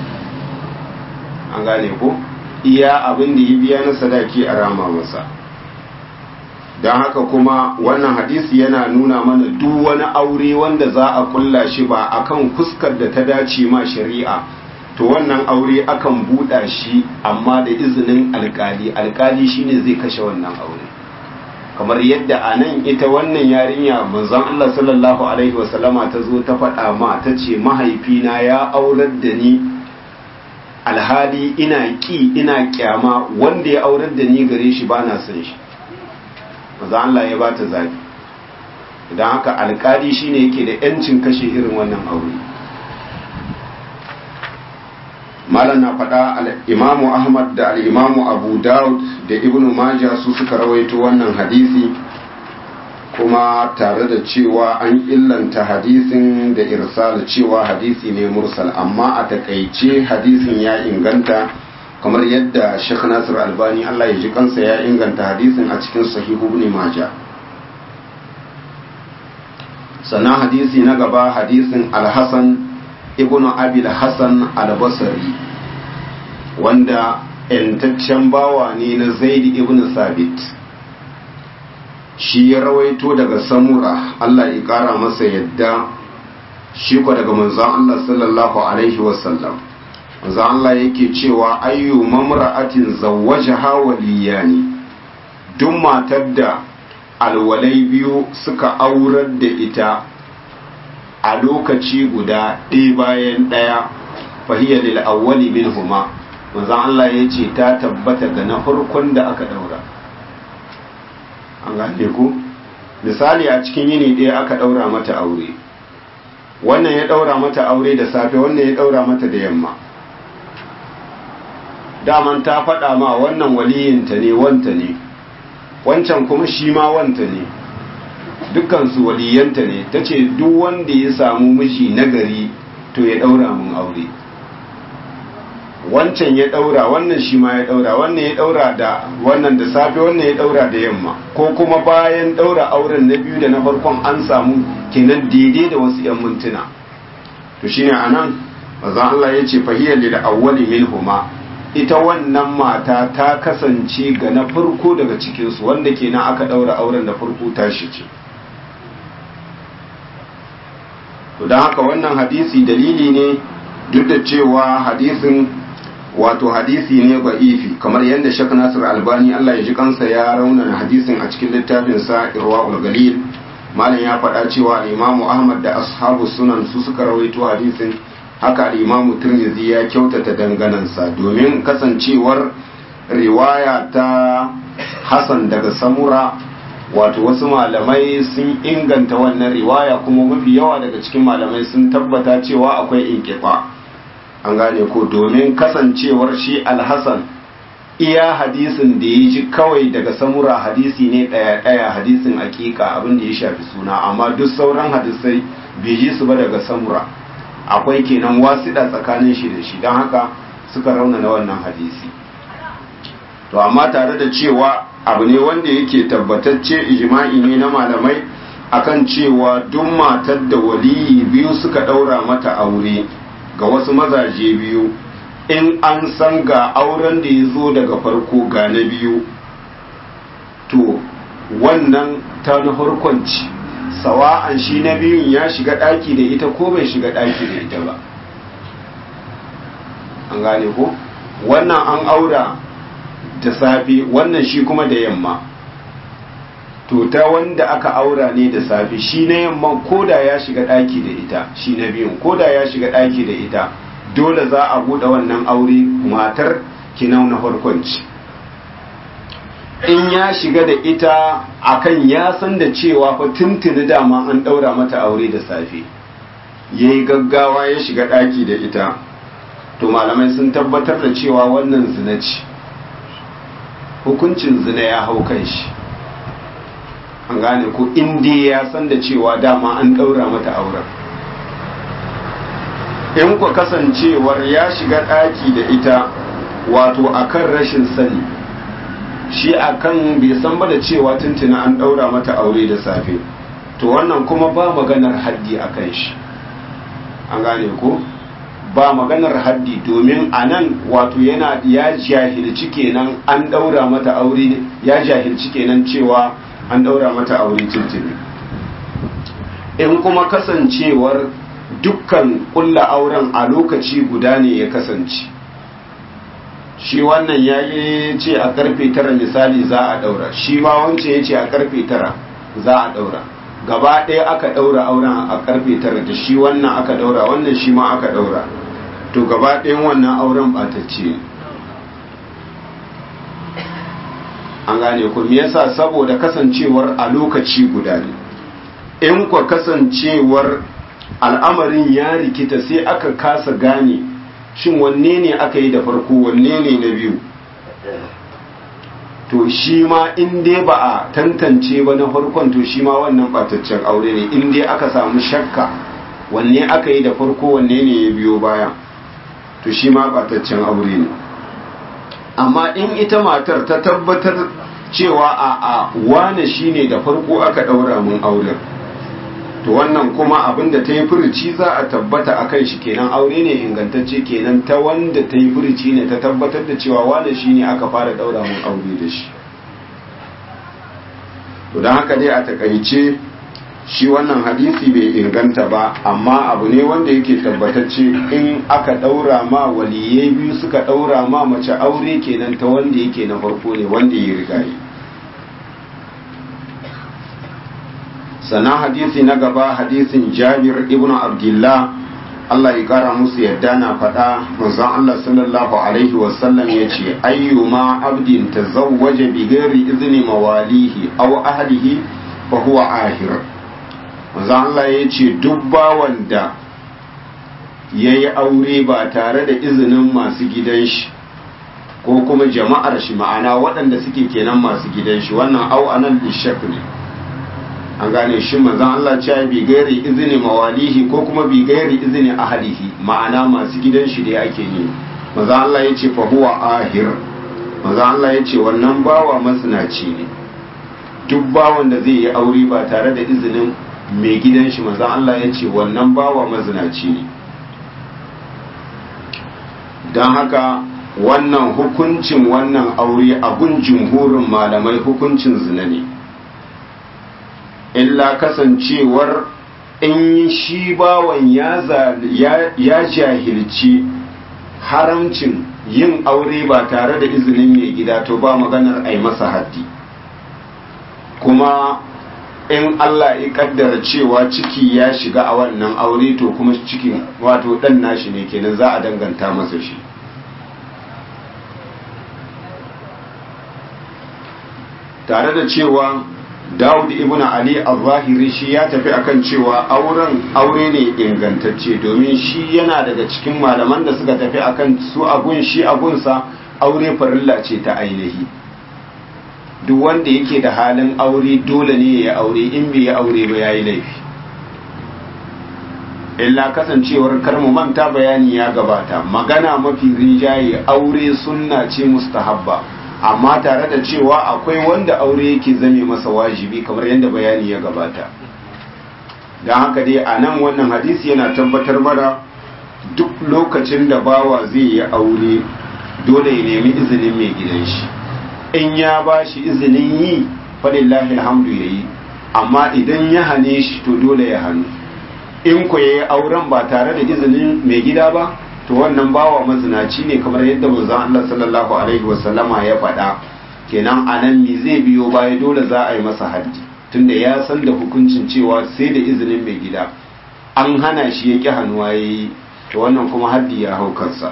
an gane ko iya abin da ya biya na sadaki a rama masa don haka kuma wannan hadisi yana nuna mana duk wani aure wanda za a kulla shi ba akan fuskar da ta dace ma shari'a to wannan aure akan buɗa shi amma da izinin alkali alkali shine zai kashe wannan aure kamar yadda a nan ita wannan yarinya manzon Allah sallallahu alaihi wasallama ta zo ta faɗa ma ta ce mahaifina ya aurar da ni alhali ina ƙi ina kyama wanda ya aurar da ni gare shi ba na son shi manzon Allah ya ba ta zaɓi idan haka alkali shine yake da yancin kashe irin wannan aure malam na faɗa al'imamu ahmad da al'imamu abu daud da ibnu majah su suka rawaito wannan hadisi kuma tare da cewa an illanta hadisin da irsal cewa hadisi ne mursal amma a takaice hadisin ya inganta kamar yadda Sheikh Nasir Albani Allah ya ji kansa ya inganta hadisin a cikin sahihu ibn majah sannan hadisi na gaba hadisin al-hasan ibnu abil hasan al-basri wanda yantaccen bawa ne na zaid ibn sabit shi ya rawaito daga samura Allah ya kara masa yadda shi ko daga manzon Allah sallallahu alaihi wasallam manzon Allah yake cewa ayyu mamra'atin zawwajaha waliyani duk matar da alwalai biyu suka aurar da ita a lokaci guda ɗaya bayan ɗaya fahiyar lil awwali minhuma manzon Allah ya ce ta tabbata ga na farkon da aka daura an gane ku misali a cikin yini ɗaya aka daura mata aure wannan ya daura mata aure da safe wannan ya daura mata da yamma daman ta faɗa ma wannan waliyinta ne wanta ne wancan kuma shi ma wanta ne dukkansu waliyanta ne ta ce duk wanda ya samu miji nagari to ya ɗaura mun aure wancan ya ɗaura wannan shi ma ya ɗaura wannan ya ɗaura da wannan da safe wannan ya ɗaura da yamma ko kuma bayan ɗaura auren na biyu da na farkon an samu kenan daidai da wasu 'yan mintuna to shine anan maza Allah ya ce fahiyar da awwali minhuma ita wannan mata ta kasance ga na farko daga cikinsu wanda kenan aka ɗaura auren da farko tashi ce to don haka wannan hadisi dalili ne duk da cewa hadisin wato hadisi ne ba'ifi kamar yadda shek nasir albani allah ya ji kansa ya raunana hadisin a cikin littafinsa irwa galil malam ya faɗa cewa imamu ahmad da ashabu sunan su suka rawaito hadisin haka imamu tirmidhi ya kyautata danganansa domin kasancewar riwaya ta hasan daga samura wato wasu malamai sun inganta wannan riwaya kuma mafi yawa daga cikin malamai sun tabbata cewa akwai inkifa an gane ko domin kasancewar shi alhassan iya hadisin da ya ji kawai daga samura hadisi ne ɗaya-ɗaya hadisin akika abin da ya shafi suna amma duk sauran hadisai bai ji su ba daga samura akwai kenan wasiɗa tsakanin shi da shi don haka suka raunana wannan hadisi to amma tare da cewa abu ne wanda yake tabbatacce ijma'i ne na malamai akan cewa duk matar da waliyi biyu suka ɗaura mata aure ga wasu mazaje biyu in an san ga auren da ya zo daga farko ga na biyu to wannan ta na farkonci sawa'an shi na biyun ya shiga ɗaki da ita ko bai shiga ɗaki da ita ba an gane ko wannan an aura da safe wannan shi kuma da yamma to ta wanda aka aura ne da safe shi na yamma koda ya shiga ɗaki da ita shi na biyun koda ya shiga ɗaki da ita dole za a buɗe wannan aure matar kinau na farkonci in ya shiga da ita akan ya san da cewa fa tuntuni dama an ɗaura mata aure da safe ya yi gaggawa ya shiga ɗaki da ita to malamai sun tabbatar da cewa wannan zina ce hukuncin zina ya hau kan shi an gane ko inda ya san da cewa dama an ɗaura mata auren in ku kasancewar ya shiga ɗaki da ita wato akan rashin sani shi akan bai san ba da cewa tuntuna an ɗaura mata aure da safe to wannan kuma ba maganar haddi a kan shi an gane ko ba maganar haddi domin a nan wato yana ya jahilci kenan an ɗaura mata aure ya jahilci kenan cewa an ɗaura mata aure tuntuni in kuma kasancewar dukkan kulla auren a lokaci guda ne ya kasance shi wannan ya yi ce a karfe tara misali za a daura shi ma wancan ya ce a karfe tara za a daura gaba ɗaya aka daura auren a karfe tara da shi wannan aka daura wannan shi ma aka daura to gaba ɗayan wannan auren ɓatacce ne an gane ku me yasa saboda kasancewar a lokaci guda ne in kwa kasancewar al'amarin ya rikita sai aka kasa gane shin wanne ne aka yi da farko wanne ne na biyu to shi ma in dai ba a tantance ba na farkon to shi ma wannan bataccen aure ne in dai aka samu shakka wanne aka yi da farko wanne ne ya biyo baya to shi ma bataccen aure ne amma in ita matar ta tabbatar cewa a a wane shine da farko aka daura mun auren to wannan kuma abin da ta yi furuci za a tabbata a kan shi kenan aure ne ingantacce kenan ta wanda ta yi furuci ne ta tabbatar da cewa wane shine aka fara daura mun aure da shi to don haka dai a takaice shi wannan hadisi bai inganta ba amma abu ne wanda yake tabbatacce in aka daura ma waliyai biyu suka daura ma mace aure kenan ta wanda yake na farko ne wanda ya riga yi sannan hadisi na gaba hadisin jabir ibn abdullah Allah ya kara musu yadda na faɗa manzon Allah sallallahu alaihi wasallam ya ce ayyuma abdin tazawwaja bi ghairi izni mawalihi aw ahlihi fa huwa ahir manzon Allah ya ce duk bawan da yayi aure ba tare da izinin masu gidan shi ko kuma jama'ar shi ma'ana waɗanda suke kenan masu gidan shi wannan au anan lishak ne an gane shi manzon Allah cewa bi gairi izini mawalihi ko kuma bi gairi izini ahlihi ma'ana masu gidan shi da ake yi manzon Allah ya ce fa huwa ahir manzon Allah ya ce wannan bawa masnaci ne duk bawan da zai yi aure ba tare da izinin mai gidan shi manzon Allah ya ce wannan bawa mazinaci ne don haka wannan hukuncin wannan aure a gun jumhurin malamai hukuncin zina ne illa kasancewar in shi bawan ya jahilci haramcin yin aure ba tare da izinin mai gida to ba maganar a yi masa haddi kuma in Allah ya kaddara cewa ciki ya shiga a wannan aure to kuma cikin wato dan nashi ne kenan za a danganta masa shi tare da cewa Dawud ibn Ali al-Zahiri shi ya tafi akan cewa auren aure ne ingantacce domin shi yana daga cikin malaman da suka tafi akan su agun shi agunsa aure farilla ce ta ainihi duk wanda yake da halin aure dole ne ya aure in bai ya aure ba yayi laifi illa kasancewar karmu manta bayani ya gabata magana mafi rinjaye aure sunna ce mustahabba amma tare da cewa akwai wanda aure yake zame masa wajibi kamar yadda bayani ya gabata don haka dai a nan wannan hadisi yana tabbatar mana duk lokacin da bawa zai yi aure dole ya nemi izinin mai gidan shi in ya ba shi izinin yi falillahi alhamdu ya yi amma idan ya hane shi to dole ya hannu in ku ya yi auren ba tare da izinin mai gida ba to wannan bawa mazinaci ne kamar yadda manzon Allah sallallahu alaihi wasallama ya faɗa kenan anan me zai biyo baya dole za a yi masa haddi tunda ya san da hukuncin cewa sai da izinin mai gida an hana shi ya ƙi hannuwa ya yi to wannan kuma haddi ya hau kansa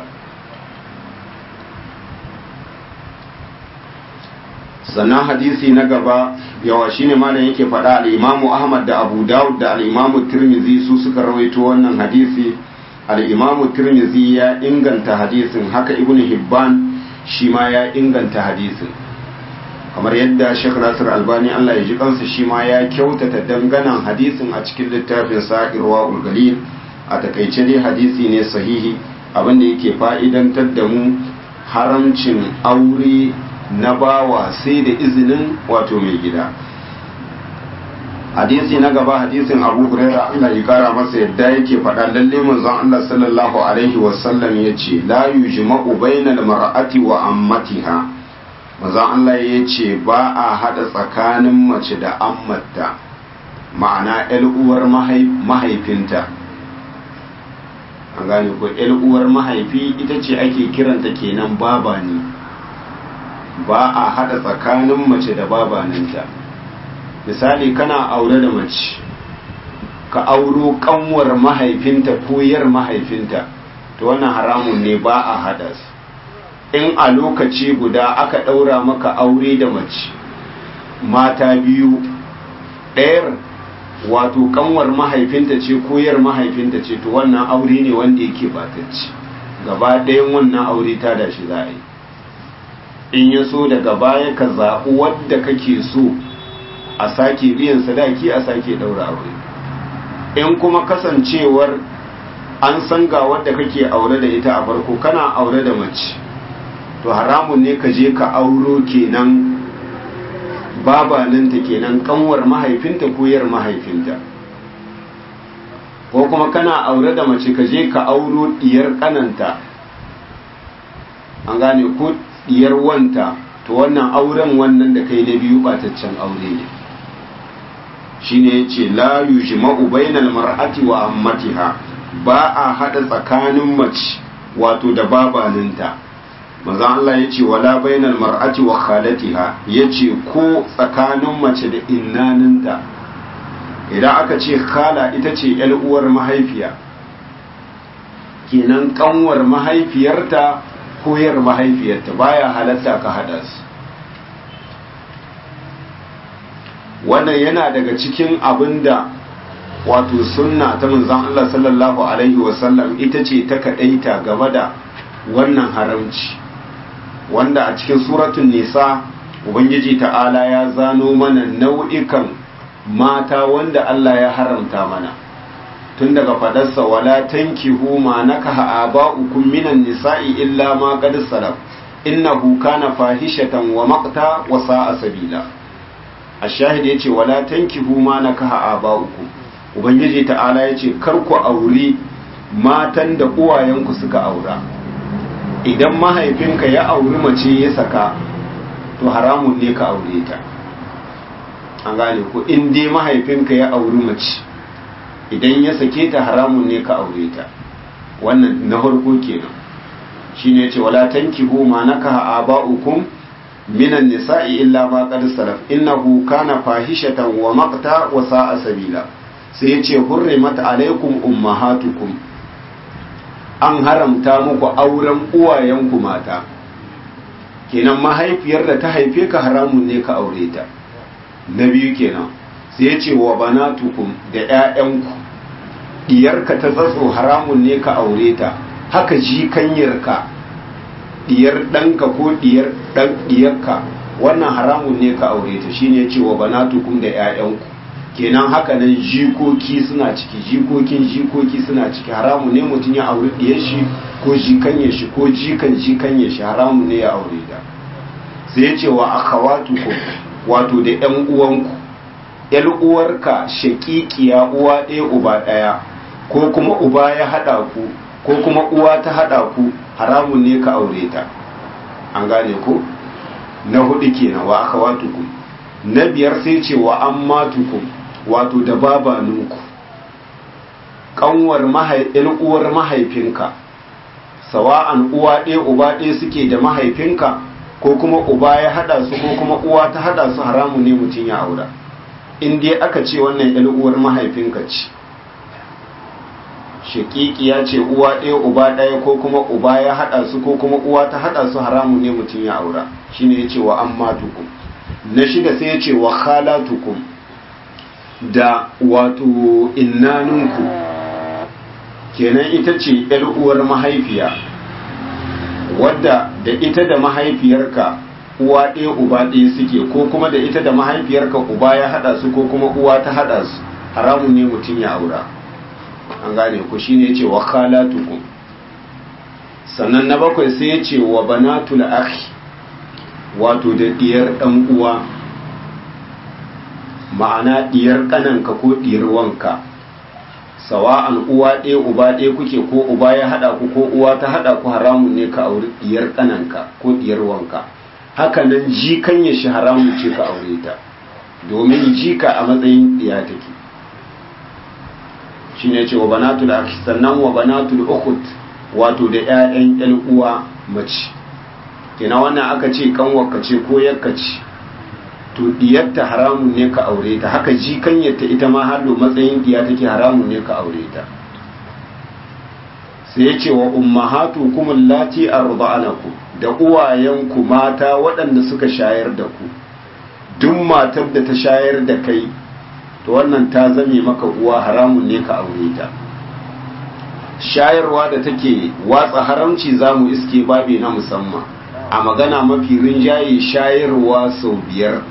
sannan hadisi na gaba yawa shine malam yake faɗa al-imamu ahmad da abu dawud da al-imamu tirmizi su suka rawaito wannan hadisi al-imamu tirmizi ya inganta hadisin haka ibn hibban shi ma ya inganta hadisin kamar yadda Sheikh Nasir Albani Allah ya ji kansa shi ma ya kyautata danganan hadisin a cikin littafin sa Irwaul Galil a takaice dai hadisi ne sahihi abinda yake fa'idantar da mu haramcin aure na bawa sai da izinin wato mai gida hadisi na gaba hadisin abu huraira Allah ya kara masa yadda yake faɗa lalle manzon Allah sallallahu alaihi wasallam ya ce la yujma'u bainal mar'ati wa ammatiha manzon Allah ya ce ba a hada tsakanin mace da ammata ma'ana ƴar uwar mahaifinta an gane ko uwar mahaifi ita ce ake kiranta kenan baba ne ba a hada tsakanin mace da babaninta misali kana aure da mace ka auro kanwar mahaifinta ko yar mahaifinta to wannan haramun ne ba a hada su in a lokaci guda aka daura maka aure da mace mata biyu ɗayar wato kanwar mahaifinta ce ko yar mahaifinta ce to wannan aure ne wanda yake batacci gaba ɗayan wannan aure ta da shi za a yi in ya so daga baya ka zaɓi wadda kake so a sake biyan sadaki a sake ɗaura aure in kuma kasancewar an san ga wadda kake aure da ita a farko kana aure da mace to haramun ne ka je ka auro kenan babaninta kenan kanwar mahaifinta ko yar mahaifinta ko kuma kana aure da mace ka je ka auro diyar kananta an gane ko diyar wanta to wannan auren wannan da kai na biyu bataccen aure ne shine yace la yujma'u bainal mar'ati wa ammatiha ba a hada tsakanin mace wato da babaninta manzo Allah yace wala bainal mar'ati wa khalatiha yace ko tsakanin mace da innaninta idan aka ce khala ita ce yar uwar mahaifiya kenan kanwar mahaifiyarta koyar mahaifiyarta baya halatta ka hada su wannan yana daga cikin abinda wato sunna ta manzon Allah sallallahu alaihi wasallam ita ce ta kadaita game da wannan haramci wanda a cikin suratun nisa ubangiji ta'ala ya zano mana nau'ikan mata wanda Allah ya haramta mana tun daga fadarsa wala tankihu ma nakaha aba'ukum minan nisa'i illa ma qad salaf innahu kana fahishatan wa maqta wa sa'a sabila ash-shahid yace wala tankihu ma nakaha aba'ukum ubangiji ta'ala yace kar ku auri matan da uwayenku suka aura idan mahaifinka ya auri mace ya saka to haramun ne ka aure ta an gane ku in dai mahaifinka ya auri mace idan ya sake ta haramun ne ka aure ta wannan na farko kenan shine yace wala tankihu ma nakaha aba'ukum minan nisa'i illa ma qad salaf innahu kana fahishatan wa maqta wa sa'a sabila sai yace hurrimat alaikum ummahatukum an haramta muku auren uwayenku mata kenan mahaifiyar da ta haife ka haramun ne ka aure ta na biyu kenan sai ya ce wa banatukum da 'ya'yanku diyarka ta tsatso haramun ne ka aure ta haka jikanyarka diyar ɗanka ko diyar ɗan diyarka wannan haramun ne ka aure ta shine ya ce wa banatukum da 'ya'yanku kenan haka nan jikoki suna ciki jikokin jikoki suna ciki haramun ne mutum ya auri diyar shi ko jikanye shi ko jikan jikanye shi haramun ne ya aure ta sai ya ce wa akhawatukum wato da yan uwanku yan uwarka shakikiya uwa ɗaya uba ɗaya ko kuma uba ya haɗa ku ko kuma uwa ta haɗa ku haramun ne ka aure ta an gane ku na hudu kenan wa akhawatukum na biyar sai ce wa ammatukum wato da babaninku kanwar uwar mahaifinka sawa'an uwa ɗaya uba ɗaya suke da mahaifinka ko kuma uba ya haɗa su ko kuma uwa ta haɗa su haramun ne mutum ya aura in dai aka ce wannan uwar mahaifinka ce shaƙiƙiya ce uwa ɗaya uba ɗaya ko kuma uba ya haɗa su ko kuma uwa ta haɗa su haramun ne mutum ya aura shine ya ce wa ammatukum na shida sai ya ce wa khalatukum da wato innaninku kenan ita ce ‘yar uwar mahaifiya wadda da ita da mahaifiyarka uwa ɗaya uba ɗaya suke ko kuma da ita da mahaifiyarka uba ya haɗa su ko kuma uwa ta haɗa su haramun ne mutum ya aura an gane ku shine ya ce wa khalatukum sannan na bakwai sai ya ce wa banatul akhi wato da diyar ɗan uwa ma'ana diyar ƙananka ko diyar wanka sawa'an uwa ɗaya uba ɗaya kuke ko uba ya haɗa ku ko uwa ta haɗa ku haramun ne ka auri diyar ƙananka ko diyar wanka haka nan jikan ya shi haramun ce ka aure ta domin jika a matsayin diya take shine ce wa banatul akhi sannan wa banatul ukhut wato da ƴaƴan ƴan uwa mace kina wannan aka ce kanwarka ce ko yakka ce to diyarta haramun ne ka aure ta haka jikanyarta ita ma hallo matsayin diya take haramun ne ka aure ta sai ya ce wa ummahatukum allati arda'anakum da uwayenku mata waɗanda suka shayar da ku duk matar da ta shayar da kai to wannan ta zame maka uwa haramun ne ka aure ta shayarwa da take watsa haramci za mu iske babi na musamman a magana mafi rinjaye shayarwa sau biyar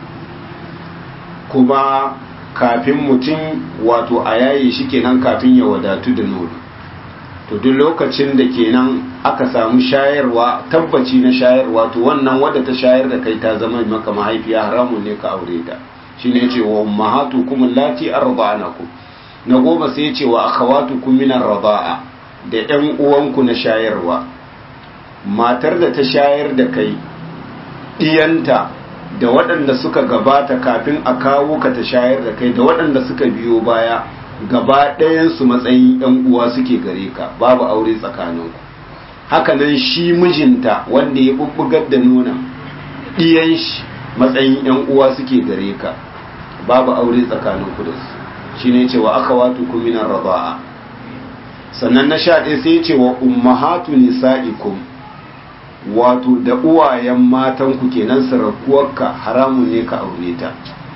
kuma kafin mutum wato a yaye shi kenan kafin ya wadatu da nono to duk lokacin da kenan aka samu shayarwa tabbaci na shayarwa to wannan wadda ta shayar da kai ta zama maka mahaifiya haramun ne ka aure ta shine yace wa ummahatukum allati arda'anakum na goma sai yace wa akhawatukum min arda'a da ƴan uwanku na shayarwa matar da ta shayar da kai diyanta da waɗanda suka gabata kafin a kawo ka ta shayar da kai da waɗanda suka biyo baya gaba ɗayansu matsayin ‘yan uwa suke gare ka babu aure tsakaninku hakanan shi mijinta wanda ya bubbugar da nuna ɗiyan shi matsayin ‘yan uwa suke gare ka babu aure tsakaninku da su shi ne cewa aka watu kuminan raba'a sannan na sha ɗaya sai cewa ummahatu nisa'ikum wato da uwayen matanku kenan sarakuwarka haramun ne ka aure ta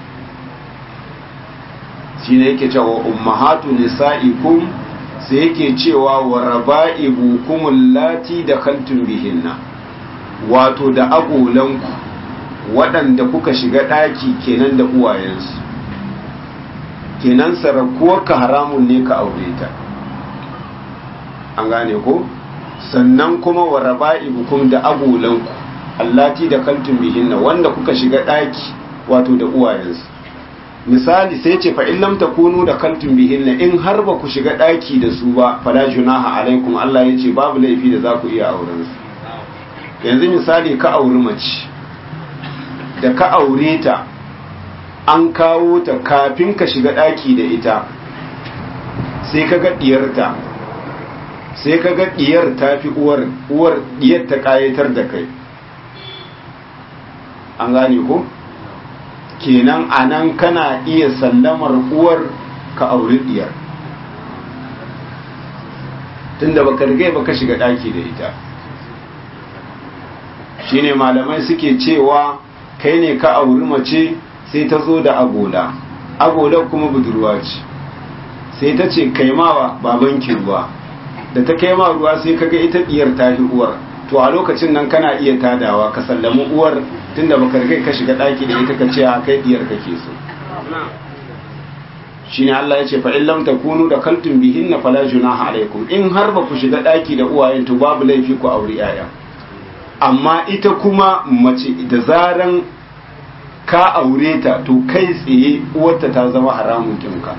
shi ne yake cewa ummahatu nisa'ikum sai yake cewa wa raba'ibukum allati dakhaltum bihinna wato da agolanku waɗanda kuka shiga ɗaki kenan da uwayensu kenan sarakuwarka haramun ne ka aure ta an gane ko sannan kuma wa raba'ibukum da agolanku allati dakhaltum bihinna wanda kuka shiga ɗaki wato da uwayensu misali sai ce fa in lam takunu da kaltun bihinna in har ba ku shiga daki da su ba fala junaha alaikum Allah ya ce babu laifi da za ku iya auren su yanzu misali ka auri mace da ka aure ta an kawo ta kafin ka shiga daki da ita sai ka ga diyarta sai ka ga diyar ta fi uwar uwar diyar ta kayatar da kai an gane ko kenan a nan kana iya sallamar uwar ka auri diyar tunda baka rigai baka shiga daki da ita shine malamai suke cewa kai ne ka auri mace sai ta zo da agola agola kuma budurwa ce sai ta ce kaimawa babanki ruwa da ta kaima ruwa sai kaga ita diyar ta fi uwar to a lokacin nan kana iya tadawa ka sallami uwar tunda baka rigai ka shiga daki da ita ka ce a kai diyar kake so shine Allah ya ce fa in lam takunu da kaltum bihinna fala junaha alaikum in har ba ku shiga daki da uwayen to babu laifi ku auri yaya amma ita kuma mace da zaran ka aure ta to kai tsaye uwarta ta zama haramun kinka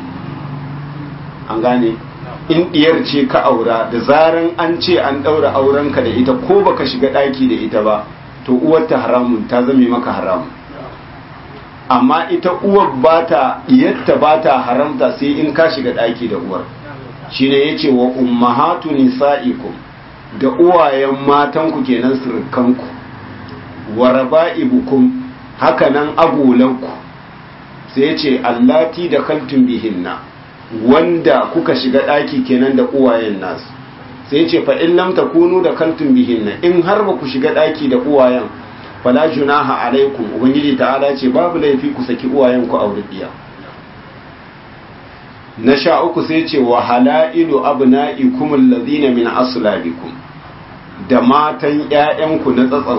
an gane in diyar ce ka aura da zaran an ce an daura aurenka da ita ko baka shiga daki da ita ba to uwarta haramun ta zame maka haramun amma ita uwar bata diyarta bata haramta sai in ka shiga daki da uwar shine yace wa ummahatu nisaikum da uwayen matanku kenan surukanku wa raba'ibukum hakanan agolanku sai yace allati da kaltum bihinna wanda kuka shiga ɗaki kenan da uwayen nasu sai ce fa in lam takunu da kaltun bihinna in har ba ku shiga ɗaki da uwayen fala junaha alaikum ubangiji ta'ala ce babu laifi ku saki uwayen ku aure biya na sha uku sai ce wa halailu abna'ikum alladhina min aslabikum da matan ƴaƴanku na tsatsan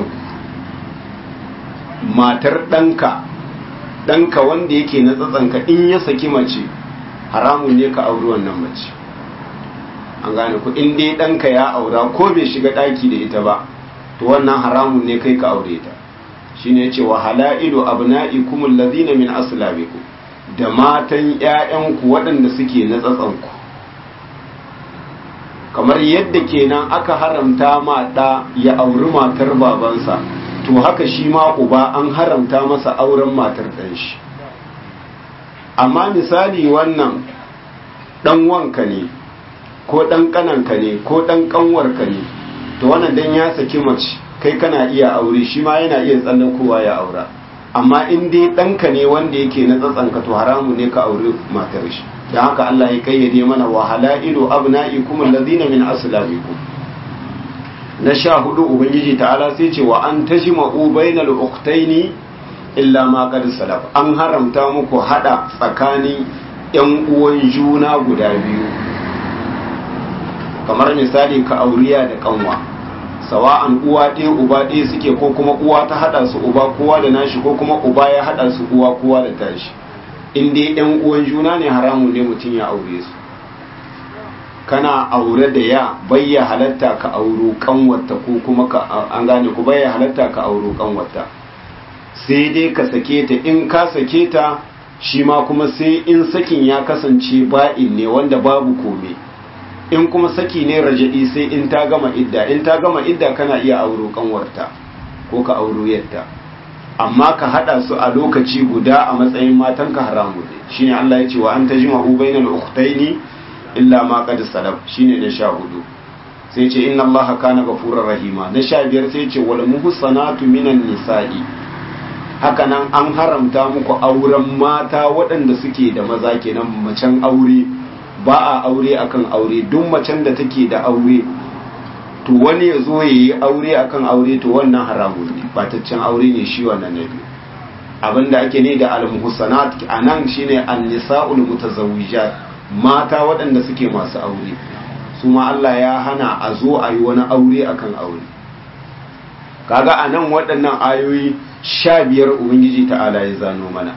matar ɗanka ɗanka wanda yake na tsatsanka in ya saki mace haramun ne ka auri wannan mace an gane ku in dai ɗanka ya aura ko bai shiga ɗaki da ita ba to wannan haramun ne kai ka aure ta shine yace wa halailu abna'ikum allazina min aslabikum da matan ƴaƴanku waɗanda suke na tsatsanku kamar yadda kenan aka haramta ma ɗa ya auri matar babansa to haka shi ma uba an haramta masa auren matar ɗan shi amma misali wannan dan wanka ne ko dan kananka ne ko dan kanwarka ne to wannan dan ya saki mace kai kana iya aure shi ma yana iya tsallakowa ya aura amma in dai ɗanka ne wanda yake na tsatsanka to haramu ne ka aure matar shi don haka Allah ya kayyade mana wa halailu abna'ikum allazina min aslabikum na sha hudu ubangiji ta'ala sai ce wa an tajma'u bainal ukhtaini illa ma qad salaf an haramta muku hada tsakanin yan uwan juna guda biyu kamar misali ka auriya da kanwa sawa'an uwa ɗaya uba ɗaya suke ko kuma uwa ta haɗa su uba kowa da nashi ko kuma uba ya haɗa su uwa kowa da tashi in dai ɗan uwan juna ne haramun ne mutum ya aure su kana aure da ya bayya halatta ka auro kanwarta ko kuma ka an gane ku bayya halatta ka auro kanwarta sai dai ka sake ta in ka sake ta shi ma kuma sai in sakin ya kasance ba'in ne wanda babu komai in kuma saki ne raja'i sai in ta gama idda in ta gama idda kana iya auro kanwarta ko ka auro yadda amma ka hada su a lokaci guda a matsayin matan ka haramu ne shine Allah ya ce wa an tajma'u bainal ukhtaini illa ma qad salaf shine na sha hudu sai ce inna Allah kana ghafurur rahima na sha biyar sai ce wal muhsanatu minan nisa'i haka nan an haramta muku auren mata waɗanda suke da maza kenan macen aure ba a aure akan aure duk macen da take da aure to wani ya zo ya yi aure akan aure to wannan haramun ne bataccen aure ne shi wannan na biyu abinda ake ne da al-muhsanat anan shine an-nisa'ul mutazawwijat mata waɗanda suke masu aure su ma Allah ya hana a zo a yi wani aure akan aure kaga anan waɗannan ayoyi sha biyar ubangiji ta'ala ya zano mana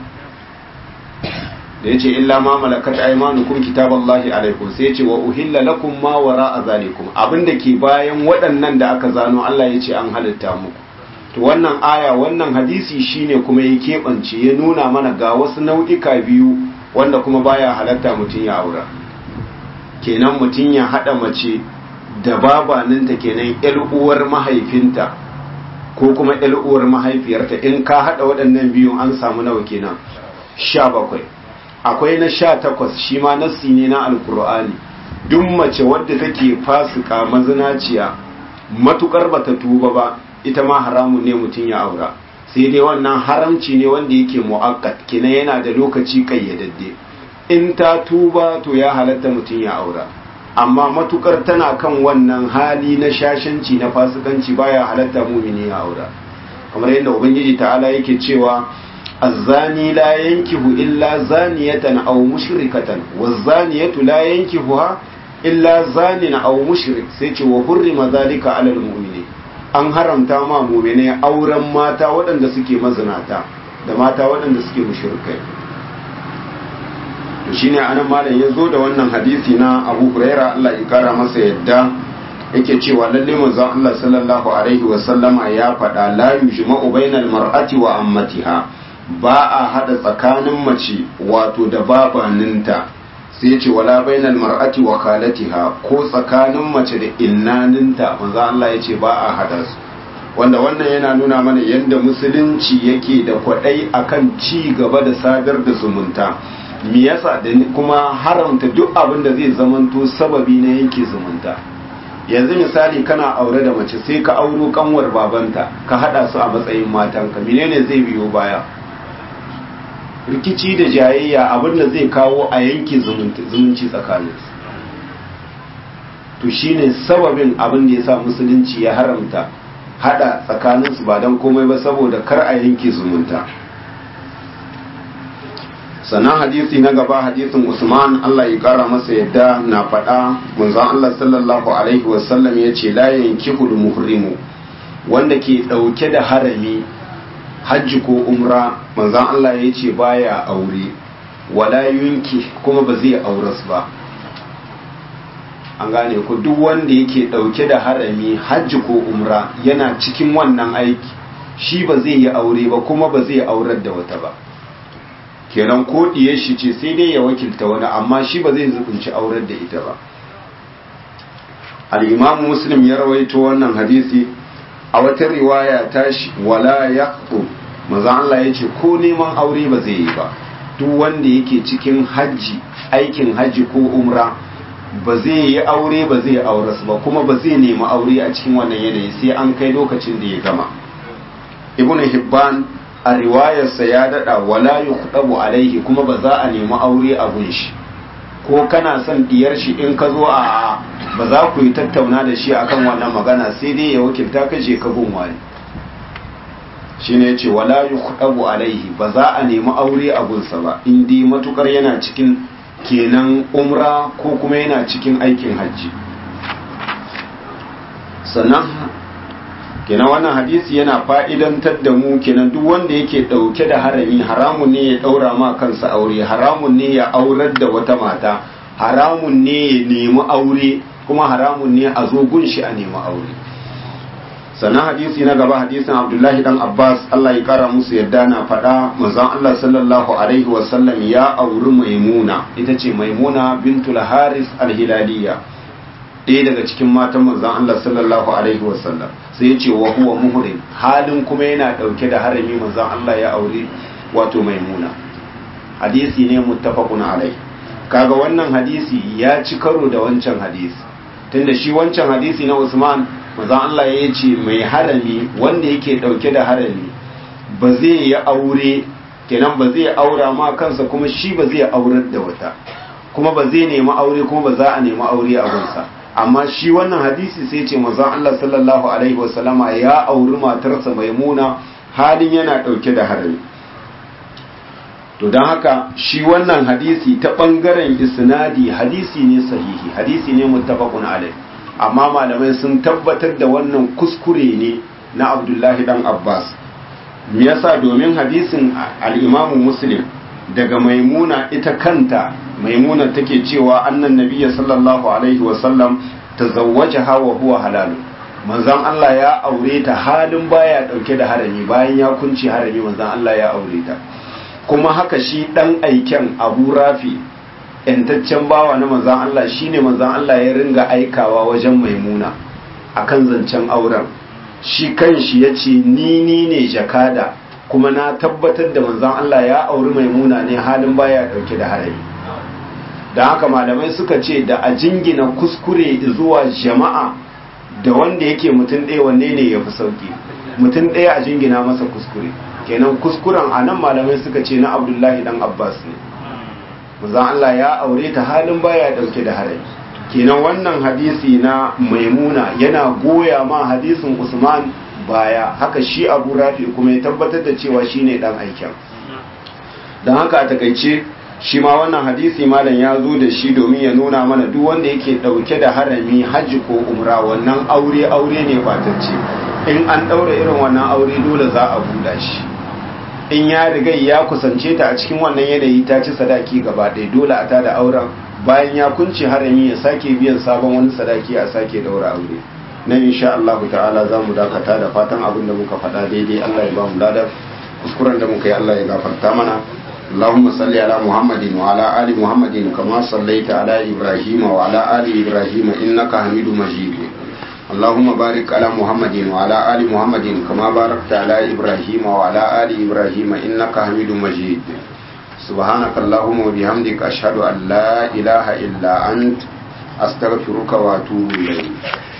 da yace illa ma malakat aymanukum kitaballahi alaikum sai yace wa uhilla lakum ma wara'a zalikum abinda ke bayan waɗannan da aka zano Allah yace an halitta muku to wannan aya wannan hadisi shine kuma ya keɓance ya nuna mana ga wasu nau'ika biyu wanda kuma baya halatta mutum ya aura kenan mutum ya haɗa mace da babaninta kenan ƴar uwar mahaifinta ko kuma ƴar uwar mahaifiyarta in ka haɗa waɗannan biyun an samu nawa kenan sha bakwai akwai na sha takwas shi ma nassi ne na alkur'ani duk mace wadda take fasika mazinaciya matukar bata tuba ba ita ma haramun ne mutum ya aura sai dai wannan haramci ne wanda yake mu'akkat kina yana da lokaci kayyadadde in ta tuba to ya halatta mutum ya aura amma matukar tana kan wannan hali na shashanci na fasikanci baya halatta mumini ya aura kamar yadda ubangiji ta'ala yake cewa الزاني لا ينكه إلا زانية أو مشركة والزانية لا ينكهها إلا زان أو مشرك سيتي وحرم ذلك على المؤمنين an haramta ma mumine auren mata waɗanda suke mazinata da mata waɗanda suke mushrikai to shine anan malam ya zo da wannan hadisi na Abu Huraira Allah ya kara masa yadda yake cewa lalle manzon Allah sallallahu alaihi wa sallama ya faɗa la yujma'u bainal mar'ati wa ammatiha ba a hada tsakanin mace wato da babaninta sai ce wala bainal mar'ati wa khalatiha ko tsakanin mace da innaninta manzo Allah ya ce ba a hada su wanda wannan yana nuna mana yadda musulunci yake da kwadai akan ci gaba da sadar da zumunta me yasa da kuma haramta duk abin da zai zamanto sababi na yanke zumunta yanzu misali kana aure da mace sai ka auro kanwar babanta ka hada su a matsayin matanka menene zai biyo baya rikici da jayayya abin da zai kawo a yanke zumunci tsakanin to shine sababin abin da ya sa musulunci ya haramta hada tsakaninsu ba don komai ba saboda kar a yanke zumunta sannan hadisi na gaba hadisin usman allah ya kara masa yadda na faɗa munzan allah sallallahu alaihi wasallam ya ce la yankihul muhrimu wanda ke ɗauke da harami hajji ko umra manzan Allah ya ce baya aure wala yunki kuma ba zai auras ba an gane ku duk wanda yake dauke da harami hajji ko umra yana cikin wannan aiki shi ba zai yi aure ba kuma ba zai aurar da wata ba kenan ko diyar shi ce sai dai ya wakilta wani amma shi ba zai zubunci aurar da ita ba al-imam muslim ya rawaito wannan hadisi a wata riwaya tashi wala yaqtu manzo Allah yace ko neman aure ba zai yi ba duk wanda yake cikin hajji aikin hajji ko umra ba zai yi aure ba zai aure ba kuma ba zai nemi aure a cikin wannan yanayi sai an kai lokacin da ya gama ibn hibban a riwayarsa ya dada wala yuqdabu alaihi kuma ba za a nemi aure a gun shi ko kana son diyar shi in ka zo a ba za ku yi tattauna da shi akan wannan magana sai dai ya wakilta ka je ka gun wani shine yace wala yuqdabu alaihi ba za a nemi aure a gunsa ba in dai matukar yana cikin kenan umra ko kuma yana cikin aikin hajji sannan kenan wannan hadisi yana fa'idantar da mu kenan duk wanda yake ɗauke da harami haramun ne ya ɗaura ma kansa aure haramun ne ya aurar da wata mata haramun ne ya nemi aure kuma haramun ne a zo gunshi a nemi aure sannan hadisi na gaba hadisin abdullahi dan abbas allah ya kara musu yadda na faɗa manzon allah sallallahu alaihi wasallam ya auri maimuna ita ce maimuna bintul haris alhilaliya ɗaya daga cikin matan manzon allah sallallahu alaihi wasallam sai ya ce wa huwa muhrim halin kuma yana ɗauke da harami manzon allah ya auri wato maimuna hadisi ne muttafaqun alai kaga wannan hadisi ya ci karo da wancan hadisi tunda shi wancan hadisi na usman manzon Allah ya ce mai harami wanda yake dauke da harami ba zai yi aure kenan ba zai aura ma kansa kuma shi ba zai aurar da wata kuma ba zai nemi aure kuma ba za a nemi aure a gunsa amma shi wannan hadisi sai ce manzon Allah sallallahu alaihi wasallama ya auri matarsa maimuna halin yana dauke da harami to don haka shi wannan hadisi ta bangaren isnadi hadisi ne sahihi hadisi ne muttafaqun alaihi amma malamai sun tabbatar da wannan kuskure ne na abdullahi dan abbas me yasa domin hadisin al-imamu muslim daga maimuna ita kanta maimuna take cewa annan nabiyya sallallahu alaihi wasallam tazawwajaha wa huwa halal manzon Allah ya aure ta halin baya dauke da harami bayan ya kunci harami manzon Allah ya aure ta kuma haka shi dan aiken Abu Rafi yantaccen bawa na manzan Allah shine manzan Allah ya ringa aikawa wajen maimuna akan zancen auren shi kanshi ya ce ni ni ne jakada kuma na tabbatar da manzan Allah ya auri maimuna ne halin baya dauke da harami da haka malamai suka ce da a jingina kuskure zuwa jama'a da wanda yake mutum ɗaya wanne ne ya fi sauki mutum ɗaya a jingina masa kuskure kenan kuskuren a nan malamai suka ce na abdullahi dan abbas ne manzon Allah ya aure ta halin baya dauke da harami kenan wannan hadisi na maimuna yana goya ma hadisin usman baya haka shi abu rafi kuma ya tabbatar da cewa shine dan aikin don haka a takaice shi ma wannan hadisi malam ya zo da shi domin ya nuna mana duk wanda yake dauke da harami hajji ko umra wannan aure aure ne batacce in an daura irin wannan aure dole za a buɗa shi in ya riga ya kusance ta a cikin wannan yanayi ta ci sadaki gaba ɗaya dole a tada auren bayan ya kunce harami ya sake biyan sabon wani sadaki a sake daura aure na insha Allah ta'ala za mu dakata da fatan abin da muka faɗa daidai Allah ya ba mu ladar kuskuren da muka yi Allah ya gafarta mana اللهم صل على محمد وعلى آل محمد كما صليت على إبراهيم وعلى آل إبراهيم إنك حميد مجيد اللهم بارك على محمد وعلى آل محمد كما باركت على إبراهيم وعلى آل إبراهيم إنك حميد مجيد سبحانك اللهم وبحمدك أشهد أن لا إله إلا أنت أستغفرك وأتوب إليك